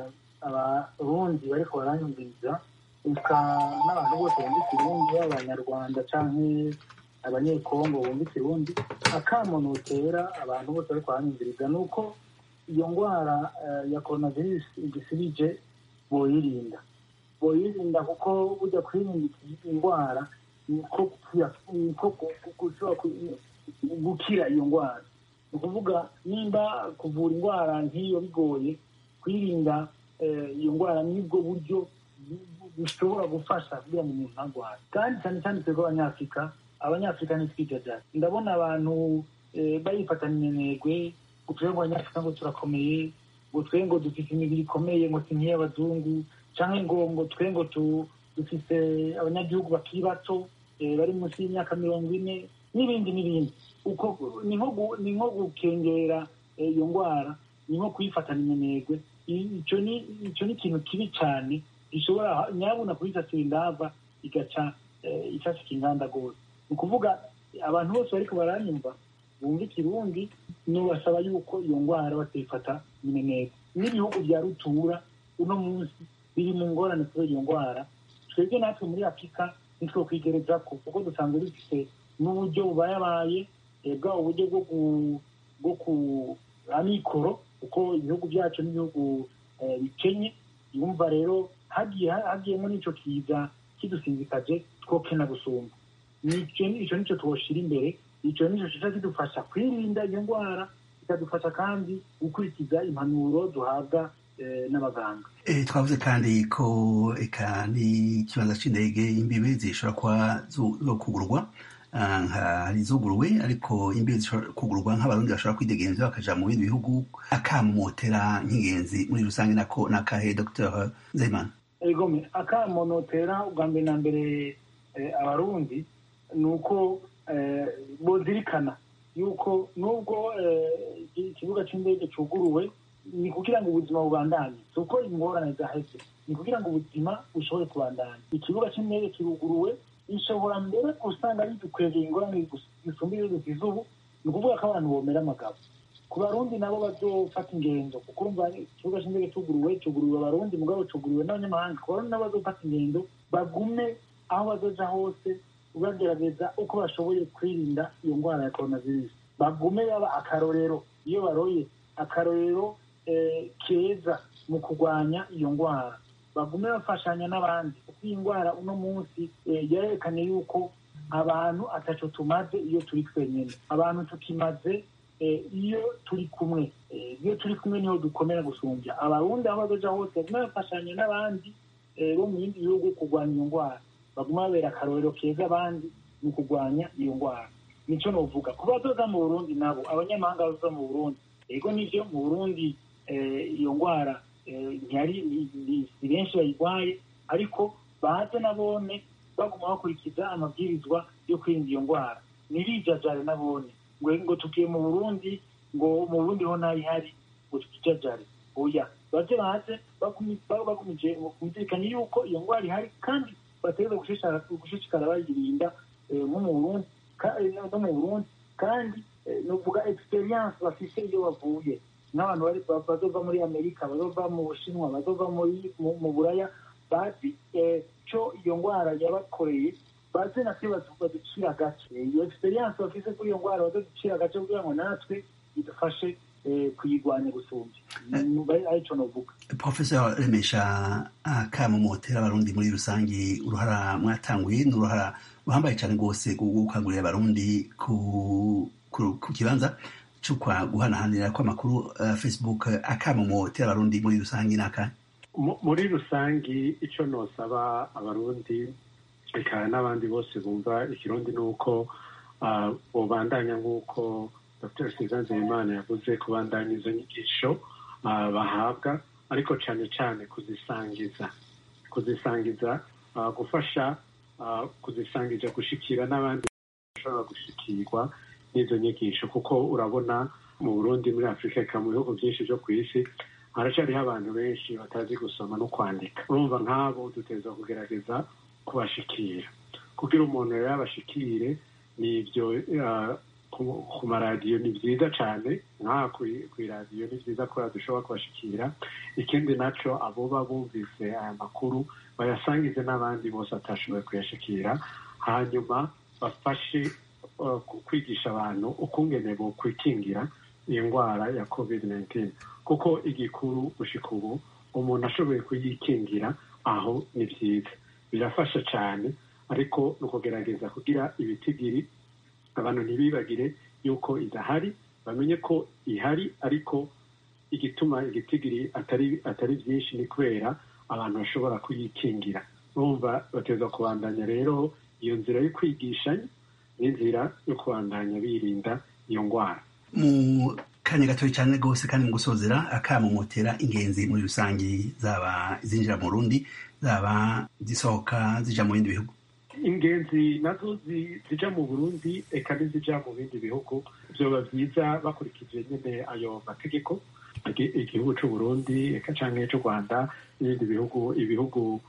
abarundi bariko baranyumviriza eka n'abantu bose bumva ikirundi b'abanyarwanda canke abanyekongo bumva ikirundi akamo notera abantu bose bariko baranyumviriza ni uko iyo ndwara ya coronavirus igisibije boyirinda boyirinda kuko burya kwirinda indwara niko gushobora gukira iyo ndwara ni ukuvuga nimba kuvura indwara nk'iyo bigoye kwirinda iyo ndwara nibwo buryo bushobora gufasha kugira ngo umuntu ntarware kandi cyane cyane twebwe abanyafurika abanyafurika ntitwijajare ndabona abantu bayifatana iminegwe ngo twebwe ngo abanyafurika ngo turakomeye ngo twe ngo dufite imibiri ikomeye ngo si nk'iy'abazungu cyangwa ngo ngo twe ngo dufite abanyagihugu bakiri bato bari munsi y'imyaka mirongo ine n'ibindi n'ibindi uko ni nko gukengera iyo ndwara ni nko kuyifatana iminegwe icyo ni ikintu kibi cyane gishobora nyabuna kuyisasira indava igaca isasika inganda rwose ni ukuvuga abantu bose bariko baranyumva bumva ikirundi nubasaba yuko iyo ndwara batayifata iminegwe n'ibihugu bya rutura uno munsi biri mu ngorane kubera iyo ndwara twebwe natwe muri afurika nitwo kwigereza ko kuko dusanzwe dufite n'uburyo bubayabaye bwaba uburyo bwo ku amikoro kuko ibihugu byacu n'ibihugu bikenye yumva rero hagiyemo n'icyo kiza kidusinzikaje twokena gusumba icyo nicyo twoshira imbere icyo nicyo kiza kidufasha kwirinda iyo ndwara bikadufasha kandi gukurikiza impanuro duhabwa n'abaganga twavuze kandi ko eka n'ikibanza cy'indege imbibe zishobora kuba zo kugurwa hari izuguruwe ariko imbibe zishobora kugurwa nk'abarundi bashobora kwidegenza bakaja mu bindi bihugu akamotera nk'ingenzi muri rusange nako nakahe dr nzeyimana egome akamonotera ubwa mbere na mbere abarundi ni uko bozirikana yuko nubwo ikibuga cy'indege cyuguruwe ni kugira ngo ubuzima bubandanye si uko ingorane zaheze ni kugira ngo ubuzima bushobore kubandanya ikibuga cy'indege kiruguruwe bishobora mbere usanga bidukwegeye ingorane zisumba iyo dusize ubu ni ukuvuga ko abantu bomera amagabo ku barundi nabo bazofata ingendo kuko urumva ikibuga cy'indege cyuguruwe cyuguruwe abarundi mugabo cyuguruwe n'abanyamahanga ku barundi nabo bazofata ingendo bagume aho bazoja hose bagerageza uko bashoboye kwirinda iyo ndwara ya coronavirus bagume baba akarorero iyo baroye akarorero keza mu kurwanya iyo ndwara bagume bafashanya n'abandi kuko iyi ndwara uno munsi yerekanye yuko abantu ataco tumaze iyo turi twenyine abantu tukimaze iyo turi kumwe iyo turi kumwe niho dukomera gusumbya abarundi aho bazoja hose bagume bafashanya n'abandi bo mu bindi bihugu kurwanya iyo ndwara baguma babera akarorero keza abandi mu kurwanya iyo ndwara nico novuga ku bazoza mu burundi nabo abanyamahanga bazoza mu burundi ego nivyo mu burundi iyo ndwara ntiyari si benshi bayirwaye ariko baze nabone baguma bakurikiza amabwirizwa yo kwirinda iyo ndwara ntirijajare nabone ngo ngo tugiye mu burundi ngo mu burundi ho ntayihari ngo tutijajare oya baze baze bagumije kumvikanye yuko iyo ndwara ihari kandi bategereza gushishikara bayirinda nko mu burundi no mu burundi kandi nuvuga experience bafise iyo bavuye n'abantu bazova muri amerika bazova mu bushinwa bazova mu buraya bazi co iyo ndwara yabakoreye bazi natwe baducira agace iyo experience bafise kuri iyo ndwara bazoducira agace kugira ngo natwe idufashe kuyirwanya gusumbya arico novuga professor remesha akamumotera abarundi muri rusange uruhara mwatanguye ni uruhara ruhambaye cyane rwose gukangurira abarundi ku kibanza cyo guhanahanira kw'amakuru facebook akamumotera abarundi muri rusange ni akahe muri rusange icyo nosaba abarundi reka n'abandi bose bumva ikirundi ni uko bubandanya nk'uko dr suzanne nzeyimana yavuze kubandanya izo nyigisho bahabwa ariko cyane cyane kuzisangiza kuzisangiza gufasha kuzisangiza gushikira n'abandi bashobora gushikirwa n'izo nyigisho kuko urabona mu burundi muri afurika eka mu bihugu byinshi byo ku isi haracyariho abantu benshi batazi gusoma no kwandika urumva nk'abo duteza kugerageza kubashikira kugira umuntu rero abashikire ni ibyo ku maradiyo ni byiza cyane nk'aha ku iradiyo ni byiza ko dushobora kubashikira ikindi nacyo abo baba bumvise aya makuru bayasangize n'abandi bose batashoboye kuyashikira hanyuma bafashe kwigisha abantu ukungene bo kwikingira iyo ndwara ya covid 19 kuko igikuru gushika ubu umuntu ashoboye kuyikingira aho ni byiza birafasha cyane ariko ni ukugerageza kugira ibitigiri abantu ntibibagire yuko idahari bamenye ko ihari ariko igituma igitigiri atari atari byinshi ni kubera abantu bashobora kuyikingira bumva bateza kubandanya rero iyo nzira yo kwigishanya n'inzira yo kubandanya birinda iyo ndwara mu kanya gatoya cyane rwose kandi mu gusozera akamumotera ingenzi muri rusange zaba zinjira mu rundi zaba zisohoka zija mu bindi bihugu ingenzi nazo zija mu burundi eka n'izija mu bindi bihugu vyoba vyiza bakurikije nyene ayo mategeko igihugu c'uburundi eka canke c'u rwanda n'ibindi bihugu ibihugu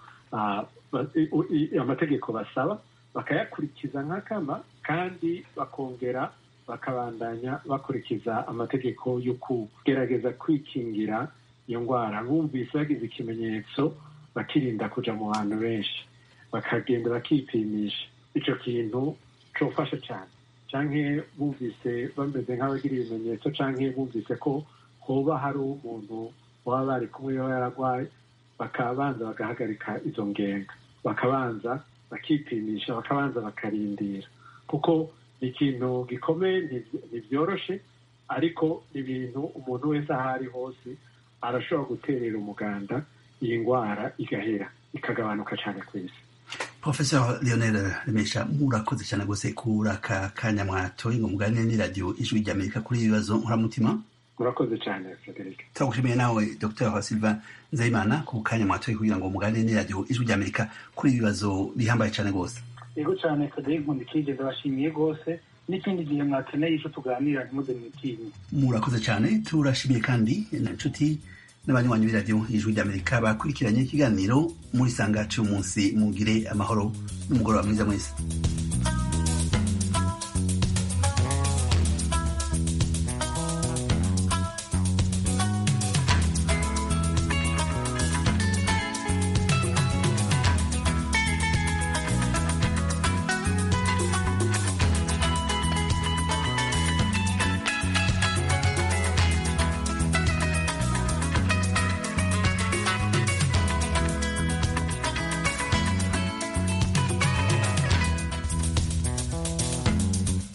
amategeko basaba bakayakurikiza nk'akama kandi bakongera bakabandanya bakurikiza amategeko yo kugerageza kwikingira iyo ndwara bumvise bagize ikimenyetso bakirinda kuja mu bantu benshi bakagenda bakipimisha ico kintu cofasha cyane canke bumvise bameze nk'abagira ibimenyetso canke bumvise ko hoba hari umuntu baba bari kumwe yaba yaragwaye bakabanza bagahagarika izo ngenga bakabanza bakipimisha bakabanza bakarindira kuko ni ikintu gikomeye ntibyoroshe ariko ni ibintu umuntu wese aho ari hose arashobora guterera umuganda iyi ndwara igahera ikagabanuka cyane ku isi professor leonel remesha murakoze cyane rwose kuri aka kanya mwatoye ngo muganire n'iradiyo ijwi ry'amerika kuri ibibazo nkoramutima murakoze cyane frederic turagushimiye nawe dr silva nzayimana ku kanya mwatoye kugira ngo muganire n'iradiyo ijwi ry'amerika kuri ibibazo bihambaye cyane rwose yego cyane frederic nkundikigeze bashimiye rwose n'ikindi gihe mwakeneye icyo tuganira ntimuze mwitinye murakoze cyane turashimiye kandi na nshuti n'abanywanyi b'iradiyo ijwi ry'amerika bakurikiranye ikiganiro muri sanga cy'umunsi mugire amahoro n'umugoroba mwiza mwese